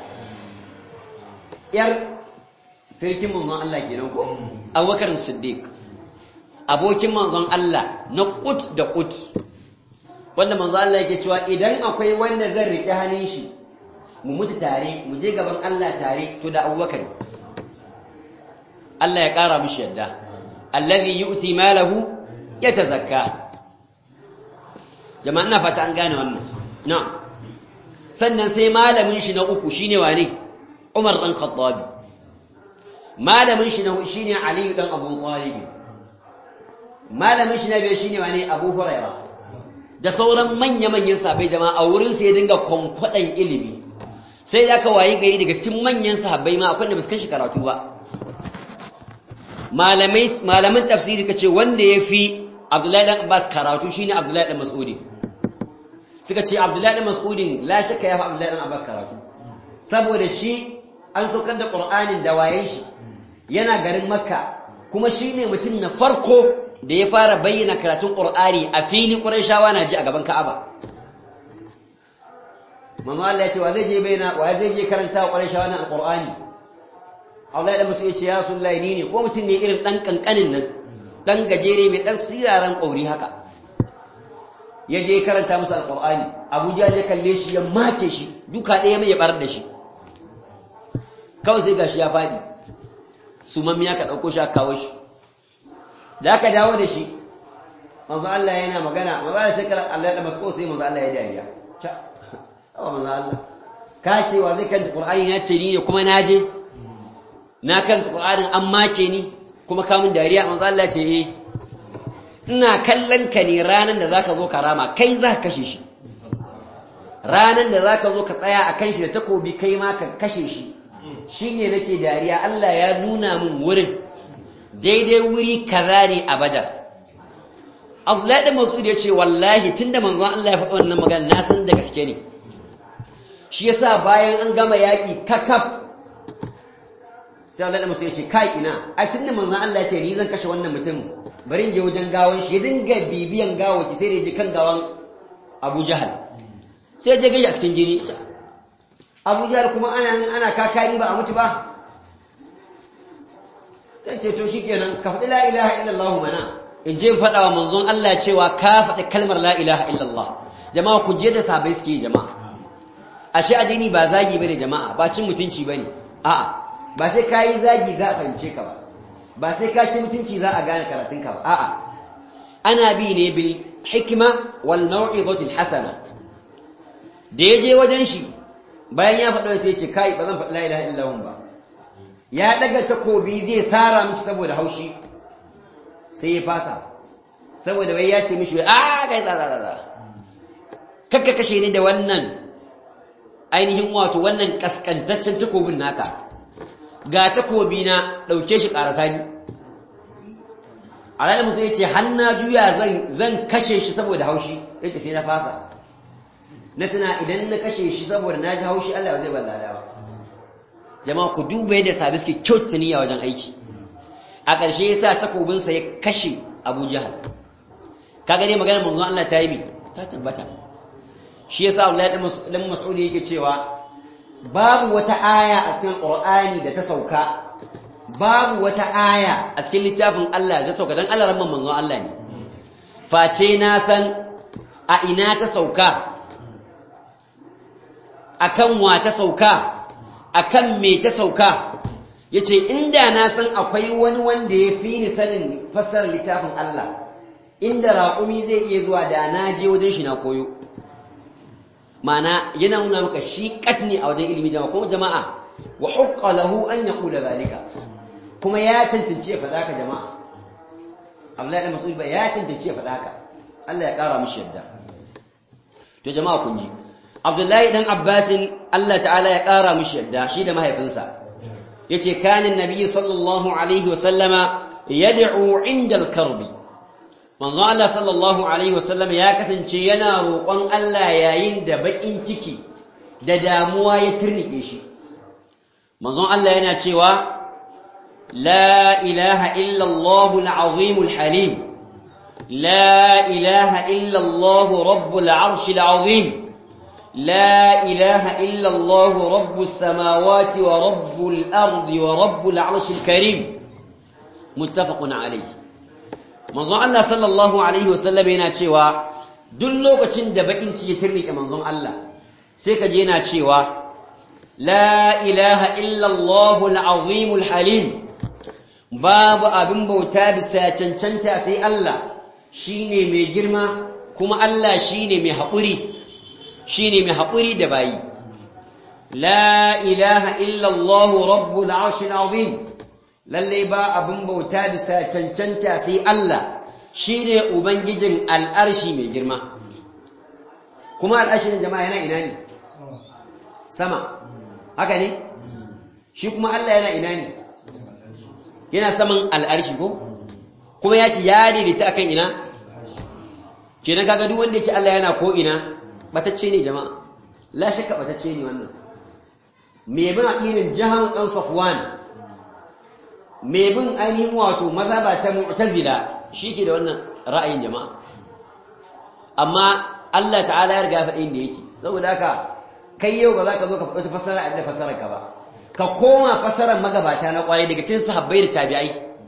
‘yar sarkin manzon Allah kenan ko abubakar siddiq abokin manzon Allah na ƙut da ƙut wanda manzon Allah yake cewa idan akwai wanda zan riƙe hannun shi mu mutu tare mu je gaban Allah tare to da abubakar Allah ya ƙara mishi yadda allazi yu'ti malahu yatazakka jama'a ina fata an gane wannan na'am sannan sai malamin shi na uku shine wane Umar dan Khattab malamin shi na shine Ali dan Abu Talib malamin shi na biyu shine wane Abu Huraira da sauran manya-manyan sahabbai jama'a a wurin sai ya dinga kwankwadan ilimi sai da aka wayi gari daga cikin manyan sahabbai ma akwai da ba su shi karatu ba malamai malaman tafsiri kace wanda yafi Abdullahi dan Abbas karatu shine Abdullahi dan Mas'udi suka ce Abdullahi dan Mas'udin la shakka yafi Abdullahi dan Abbas karatu saboda shi an saukar da Qur'anin da wayen shi yana garin Makka kuma shine mutum na farko da ya fara bayyana karatun Qur'ani a fili Qurayshawa na ji a gaban Ka'aba manzo Allah ya ce wa zai je bayyana wa zai je karanta Qurayshawa na Qur'ani Allah da musu yace ya sullahi ni ne ko mutum ne irin dan kankanin nan dan gajere mai dan siraran kauri haka ya je karanta musu alqur'ani Abuja je kalle shi ya make shi duka ɗaya mai ya barar da shi kawai sai gashi ya fadi sumammi aka dauko shi aka kawo shi da aka dawo da shi manzo Allah yana magana manzo Allah sai kala Allah da masko sai manzo Allah ya dariya cha awa manzo Allah ka ce wa zai kanta qur'ani ya ce ni ne kuma na je na kanta Qur'anin an make ni kuma kamun dariya manzo Allah ce eh ina kallon ka ne ranan da zaka zo karama kai za ka kashe shi ranan da zaka zo ka tsaya akan shi da takobi kai ma ka kashe shi shine nake dariya Allah ya nuna min wurin daidai wuri kaza ne a Badar Abdullahi da Mas'ud ya ce wallahi tunda manzon Allah ya faɗi wannan magana na san da gaske ne shi yasa bayan an gama yaki kakaf sai Allah da musu ya ce kai ina ai tunda manzon Allah ya ce ni zan kashe wannan mutum bari in je wajen gawan shi ya dinga bibiyan gawaki sai da je kan gawan Abu Jahal sai je gaji a cikin jini Abu Jahal kuma ana ana kakari ba a mutu ba sai ce to shikenan ka faɗi la ilaha illallah mana in je faɗa wa manzon Allah cewa ka faɗi kalmar la ilaha illallah jama'a ku je da sabai suke jama'a ashe addini ba zagi bane jama'a ba cin mutunci bane a'a ba sai ka yi zagi za a fahimce ka ba ba sai ka ci mutunci za a gane karatunka ba a'a ana bi ne bil hikima wal mau'izatil hasana da ya je wajen shi bayan ya faɗa sai ya ce kai ba zan faɗi la ilaha illallah ba ya daga takobi zai sara miki saboda haushi sai ya fasa saboda wai ya ce mishi wai a kai za za za kakka kashe ni da wannan ainihin wato wannan kaskantaccen takobin naka ga takobi na ɗauke shi ƙarasa ni alaɗa musu ya ce hanna juya zan kashe shi saboda haushi ya ce sai na fasa na tuna idan na kashe shi saboda na ji haushi Allah zai ban lada ba jama'a ku duba yadda sabi suke kyauta niyya wajen aiki a ƙarshe ya sa takobinsa ya kashe abu jahal ka gane maganar manzon Allah ta yi bi ta tabbata shi yasa Allah dan Mas'ud yake cewa babu wata aya a cikin Qur'ani da ta sauka babu wata aya a cikin littafin Allah da ta sauka dan Allah ramman manzon Allah ne face na san a ina ta sauka akan wa ta sauka akan me ta sauka yace inda na san akwai wani wanda ya fi ni sanin fassarar littafin Allah inda raƙumi zai iya zuwa da na je wajen shi na koyo mana yana nuna maka shi katni a wajen ilimi jama'a kuma jama'a wa hukka lahu an yaqula zalika kuma ya tantance ya faɗa ka jama'a Abdullahi ibn Mas'ud ba ya tantance ya faɗa ka Allah ya ƙara mishi yadda to jama'a kun ji Abdullahi dan Abbasin Allah ta'ala ya ƙara mishi yadda shi da mahaifinsa yace kana annabi sallallahu alaihi wa sallama yad'u 'inda al-karbi manzon Allah sallallahu alaihi wa sallam ya kasance yana roƙon Allah yayin da bakin ciki da damuwa ya turnike shi manzon Allah yana cewa la ilaha illa Allahu al-azim al-halim la ilaha illa Allahu rabbul 'arshil 'azim لا إله إلا الله رب السماوات ورب الأرض ورب العرش الكريم متفق عليه manzon Allah sallallahu alaihi wasallam yana cewa duk lokacin da bakin shi ya turnike manzon Allah sai ka je yana cewa la ilaha illa Allahul azimul halim babu abin bauta bisa cancanta sai Allah shine mai girma kuma Allah shine mai haƙuri shine mai haƙuri da bayi la ilaha illallah rabbul arshil azim lalle ba abin bauta bisa cancanta sai Allah shine ubangijin al'arshi mai girma kuma al'arshin jama'a yana ina ne sama haka ne shi kuma Allah yana ina ne yana saman al'arshi ko kuma ya ce ya daidaita akan ina kenan kaga duk wanda ya ce Allah yana ko ina batacce ne jama'a la shakka batacce ne wannan me bin aqidin jahan dan safwan me bin ainihin wato mazhaba ta mu'tazila shike da wannan ra'ayin jama'a amma Allah ta'ala ya riga faɗin da yake saboda haka kai yau ba za ka zo ka faɗi fasara da fasarar ka ba ka koma fasarar magabata na kwarai daga cikin sahabbai da tabi'ai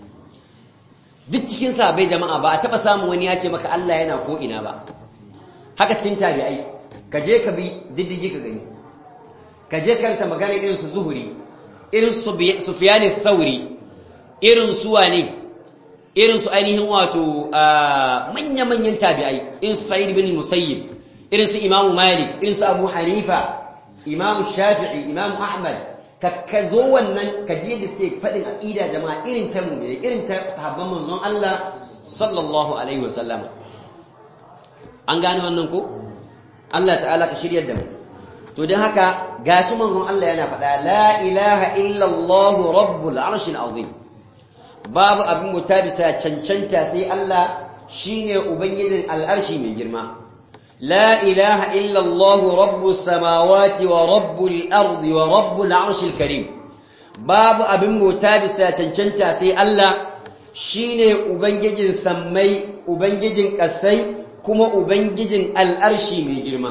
duk cikin sahabbai jama'a ba a taba samun wani ya ce maka Allah yana ko ina ba haka cikin tabi'ai ka je ka bi diddigi ka gani ka je karanta magana irin su zuhuri irin su sufyan thauri irin su wane irin su ainihin wato manya-manyan tabi'ai irin su sa'id bin musayyib irin su imamu malik irin su abu hanifa imamu shafi'i imamu ahmad ka zo wannan ka je da suke faɗin aqida jama'a irin ta mu'mini irin ta sahabban manzon Allah sallallahu alaihi wasallam an gane wannan ko Allah ta'ala ka shiryar da mu to don haka gashi manzon Allah yana faɗa la ilaha illa Allah rabbul arshil azim babu abin mutabisa cancanta sai Allah shine ubangijin al'arshi mai girma la ilaha illa Allah rabbus samawati wa rabbul ardi wa rabbul arshil karim babu abin mutabisa cancanta sai Allah shine ubangijin sammai ubangijin kasai kuma ubangijin al'arshi mai girma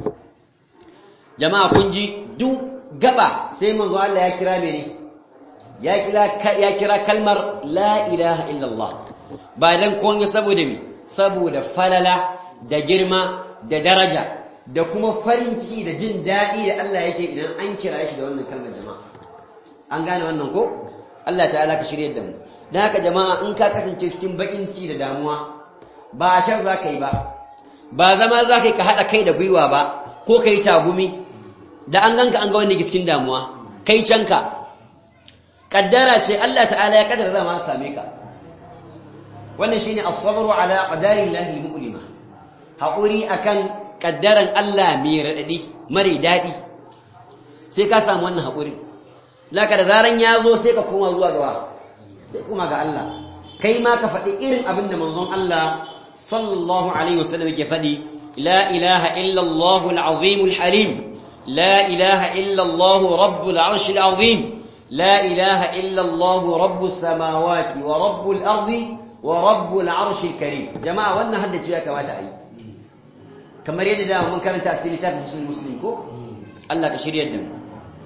jama'a kun ji duk gaba sai manzo Allah ya kira mene ya kira ya kira kalmar la ilaha illallah ba dan komai saboda me saboda falala da girma da daraja da kuma farin ciki da jin daɗi da Allah yake idan an kira shi da wannan kalmar jama'a an gane wannan ko Allah ta'ala ka shirye da mu dan haka jama'a in ka kasance cikin bakin ciki da damuwa ba shan za ka yi ba ba zama za ka yi ka haɗa kai da gwiwa ba ko ka yi tagumi da an ganka an ga wanda ke cikin damuwa kai canka kaddara ce Allah ta'ala ya kaddara zama same ka wannan shine as-sabru ala qadari llahi mu'lima haƙuri akan kaddaran Allah mai radadi mare dadi sai ka samu wannan haƙuri laka da zaran ya zo sai ka koma zuwa gawa sai kuma ga Allah kai ma ka faɗi irin abin da manzon Allah sallallahu alaihi wasallam yake faɗi la ilaha illa Allah al-azim al-halim la ilaha illa Allah rabbul arsh al-azim la ilaha illa Allah rabbus samawati wa rabbul ardi wa rabbul arsh al-karim jama'a wannan haddace ya kamata ayi kamar yadda da mun karanta a cikin littafin muslim ko Allah ka shiryar da mu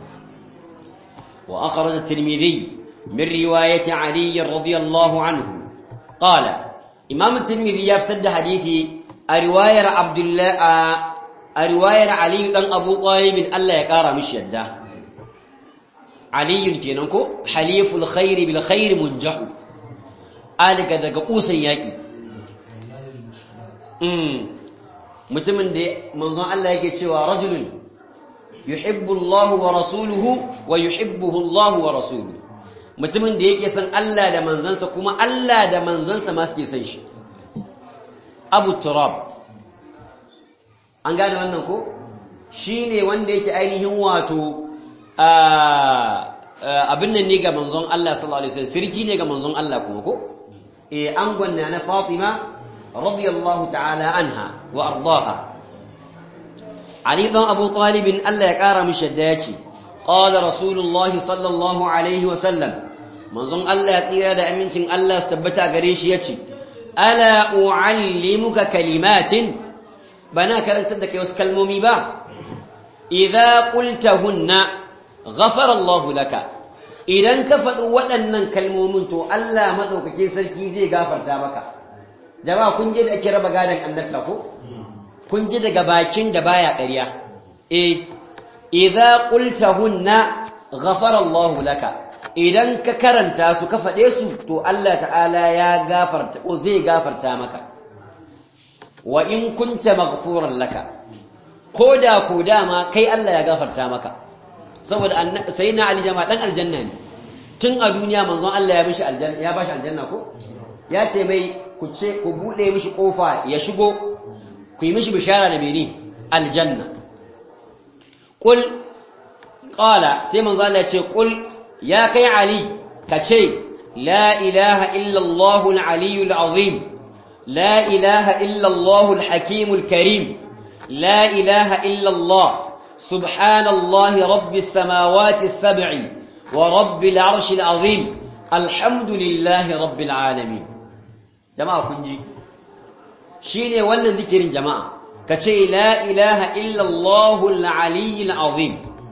wa akhraj at-tirmidhi min riwayati ali radiyallahu anhu qala imam at-tirmidhi ya fitar da hadisi a riwayar abdullah a riwayar aliyu dan abu talibin Allah ya kara mishi yadda aliyun kenan ko haliful khairi bil khairi munjahu alika daga kusan yaki mutumin da manzon Allah yake cewa rajulun yuhibbu Allah wa rasuluhu wa yuhibbuhu Allah wa rasuluhu mutumin da yake san Allah da manzansa kuma Allah da manzansa ma suke san shi Abu Turab an gane wannan ko shine wanda yake ainihin wato abin nan ne ga manzon Allah sallallahu alaihi wasallam sirki ne ga manzon Allah kuma ko eh angon na Fatima radiyallahu ta'ala anha wa ardaha Ali dan Abu Talib Allah ya kara mishi da yace qala rasulullah sallallahu alaihi wasallam manzon Allah ya tsira da amincin Allah su tabbata gare shi yace ala uallimuka kalimatin bana karantar da kai wasu kalmomi ba idza qultahunna ghafara Allah laka idan ka faɗi waɗannan kalmomin to Allah maɗaukakin sarki zai gafarta maka jama'a kun je da ake raba gadon annabta ko kun ji daga bakin da baya ƙarya eh idza qultahunna ghafara Allah laka idan ka karanta su ka faɗe su to Allah ta'ala ya gafarta ko zai gafarta maka wa in kunta maghfuran laka koda ko dama kai Allah ya gafarta maka saboda sayyidina Ali jama'a dan aljanna ne tun a duniya manzon Allah ya mishi aljanna ya bashi aljanna ko ya ce mai ku ce ku bude mishi kofa ya shigo ku yi mishi bishara da mene aljanna qul qala sai manzon Allah ya ce qul ya kai Ali ka ce la ilaha illa Allah al-aliyyul azim la ilaha illa Allah al-hakim al-karim la ilaha illa Allah سبحان الله رب السماوات السبع ورب العرش العظيم الحمد لله رب العالمين جماعة كنجي شيني ولا ذكر جماعة كشي لا إله إلا الله العلي العظيم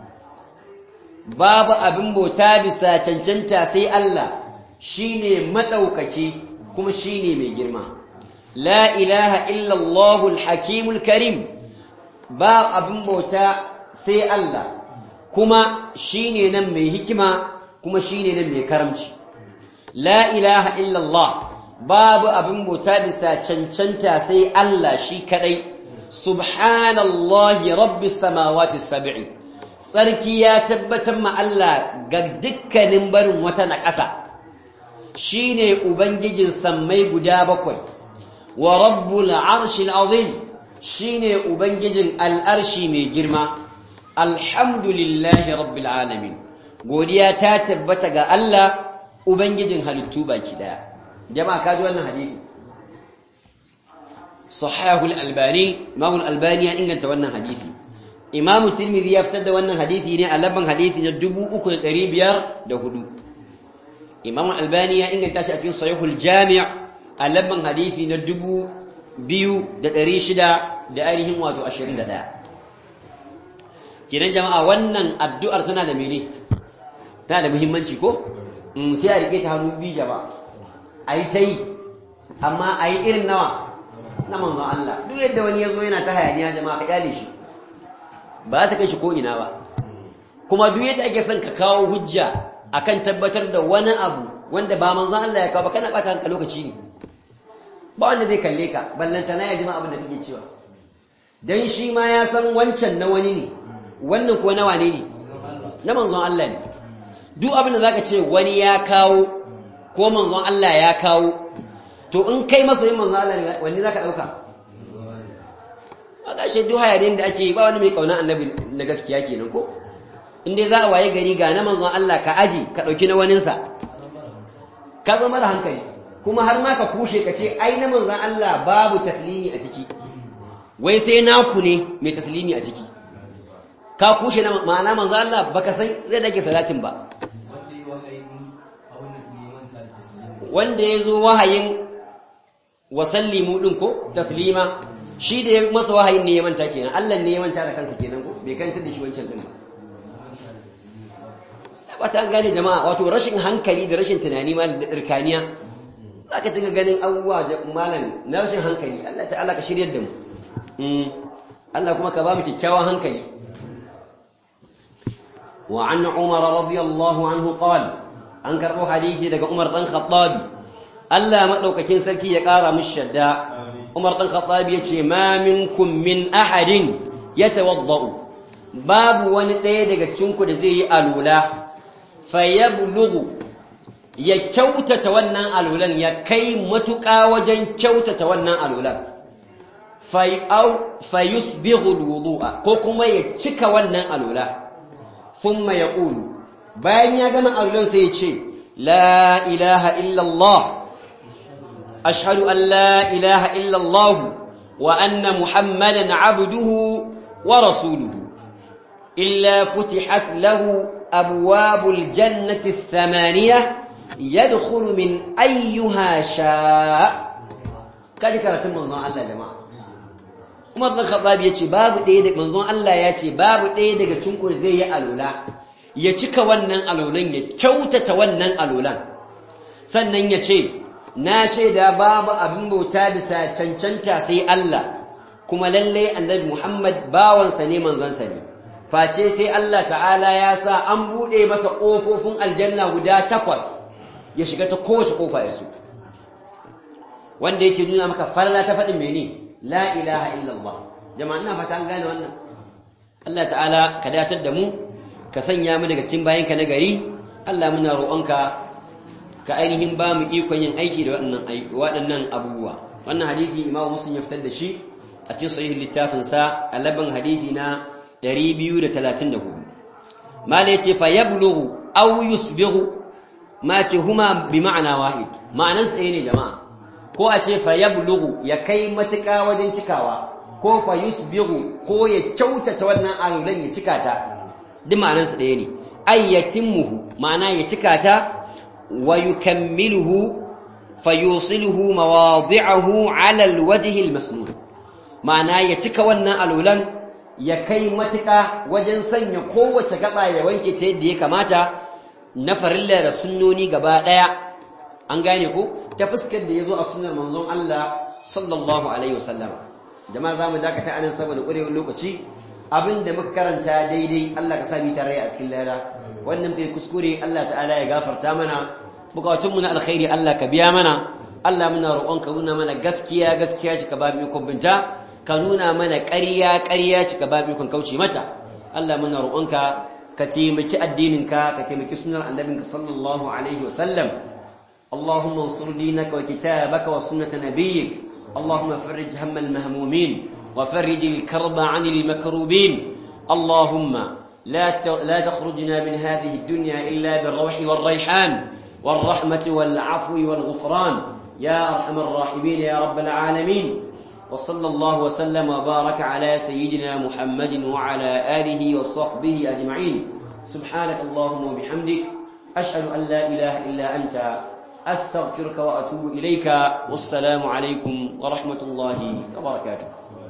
باب أبن بوتابسا چنچنتا سي الله شيني متوكتي كم شيني ميجرما لا إله إلا الله الحكيم الكريم باب أبن بوتا sai Allah kuma shine nan mai hikima kuma shine nan mai karamci la ilaha illallah babu abin bauta bisa cancanta sai Allah shi kadai subhanallahi rabbis samawati sab'i sarki ya tabbatar ma Allah ga dukkanin barin wata na ƙasa shine ubangijin sammai guda bakwai wa rabbul arshil azim shine ubangijin al'arshi mai girma alhamdulillahi rabbil alamin godiya ta tabbata ga Allah ubangijin halittu baki daya jama'a kaji wannan hadisi sahihul albani imam albani ya inganta wannan hadisi imam tirmidhi ya fitar da wannan hadisi ne a labban hadisi na 3504 imam albani ya inganta shi a cikin sahihul jami' a labban hadisi na 2600 da ainihin wato 21 kenan jama'a wannan addu'ar tana da mene tana da muhimmanci ko sai a rike ta hannu biyu jama'a ayi ta yi amma ayi irin nawa na manzon Allah duk yadda wani ya zo yana ta hayaniya jama'a ka kyale shi ba ta kai shi ko ina ba kuma duk yadda ake son ka kawo hujja akan tabbatar da wani abu wanda ba manzon Allah ya kawo ba kana bata hanka lokaci ne ba wanda zai kalle ka ballantana ya jima abin da kake cewa dan shi ma ya san wancan na wani ne wannan kuwa nawa ne ne na manzon Allah ne duk abin da zaka ce wani ya kawo ko manzon Allah ya kawo to in kai masoyin manzon Allah ne wani zaka dauka aka shi duk hayarin da ake ba wani mai kauna annabi na gaskiya kenan ko in dai za a waye gari ga na manzon Allah ka aji ka dauki na waninsa ka zama da hankali kuma har ma ka kushe ka ce ai na manzon Allah babu taslimi a ciki wai sai naku ne mai taslimi a ciki ka kushe na ma'ana manzo Allah baka san zai dake salatin ba wanda yazo wahayin wasallimu din ko taslima shi da ya masa wahayin ne ya manta kenan Allah ne ya manta da kansa kenan ko bai kanta da shi wancan din ba ba ta gane jama'a wato rashin hankali da rashin tunani ma da tsirkaniya zaka dinga ganin abubuwa malam na rashin hankali Allah ta'ala ka shiryar da mu Allah kuma ka ba mu kyakkyawan hankali wa an umar radiyallahu anhu qala an karbo hadisi daga umar dan khattabi Allah madaukakin sarki ya kara mishi shadda umar dan khattabi yace ma minkum min ahadin yatawaddau babu wani ɗaya daga cikin ku da zai yi alula fayablughu ya kyautata wannan alulan ya kai matuƙa wajen kyautata wannan alulan fayusbighu alwudu'a ko kuma ya cika wannan alula thumma yaqulu bayan ya gama alulan sai ya ce la ilaha illa Allah ashhadu an la ilaha illa Allah wa anna muhammadan abduhu wa rasuluhu illa futihat lahu abwabul jannati thamaniyah yadkhulu min ayyuha sha kaji karatun manzon Allah jama'a Umar bin Khattab yace babu ɗaya da manzon Allah yace babu ɗaya daga cikin ku zai yi alula ya cika wannan alulan ya kyautata wannan alulan sannan yace na shaida babu abin bauta bisa cancanta sai Allah kuma lalle annabi Muhammad bawansa ne manzon ne face sai Allah ta'ala ya sa an bude masa kofofin aljanna guda takwas ya shiga ta kowace kofa ya so wanda yake nuna maka farla ta faɗin mene la ilaha illallah jama'a ina fata an gane wannan Allah ta'ala ka datar da mu ka sanya mu daga cikin bayanka na gari Allah muna roƙonka ka ainihin ba mu ikon yin aiki da waɗannan abubuwa wannan hadisi imamu muslim ya fitar da shi a cikin sahihin littafin sa a labin hadisi na 234 mala yace fa yablughu aw yusbighu ma ce huma bi ma'ana wahid ma'anan tsaye ne jama'a ko a ce fa yablughu ya kai matuƙa wajen cikawa ko fa yusbighu ko ya kyautata wannan alulan ya cika ta duk ma'anan sa ɗaya ne ayyatimmuhu ma'ana ya cika ta wa yukammiluhu fayusiluhu mawadi'ahu 'ala alwajhi almasnun ma'ana ya cika wannan alulan ya kai matuƙa wajen sanya kowace gaba ya wanke ta yadda ya kamata na farilla da sunnoni gaba ɗaya an gane ko ta fuskar da ya zo a sunnar manzon Allah sallallahu alaihi wasallam jama'a za mu dakata anan saboda ƙurewar lokaci abin da muka karanta daidai Allah ka sami tare a cikin lada wannan bai kuskure Allah ta'ala ya gafarta mana bukatunmu na alkhairi Allah ka biya mana Allah muna roƙon ka nuna mana gaskiya gaskiya ci ka ba mu ikon binta ka nuna mana ƙarya ƙarya ci ka ba mu ikon kauce mata Allah muna roƙonka ka taimaki addininka ka taimaki sunnar annabinka sallallahu alaihi wasallam اللهم انصر دينك وكتابك وسنة نبيك اللهم فرج هم المهمومين وفرج الكرب عن المكروبين اللهم لا لا تخرجنا من هذه الدنيا إلا بالروح والريحان والرحمة والعفو والغفران يا أرحم الراحمين يا رب العالمين وصلى الله وسلم وبارك على سيدنا محمد وعلى آله وصحبه أجمعين سبحانك اللهم وبحمدك أشهد أن لا إله إلا أنت أستغفرك وأتوب إليك والسلام عليكم ورحمة الله وبركاته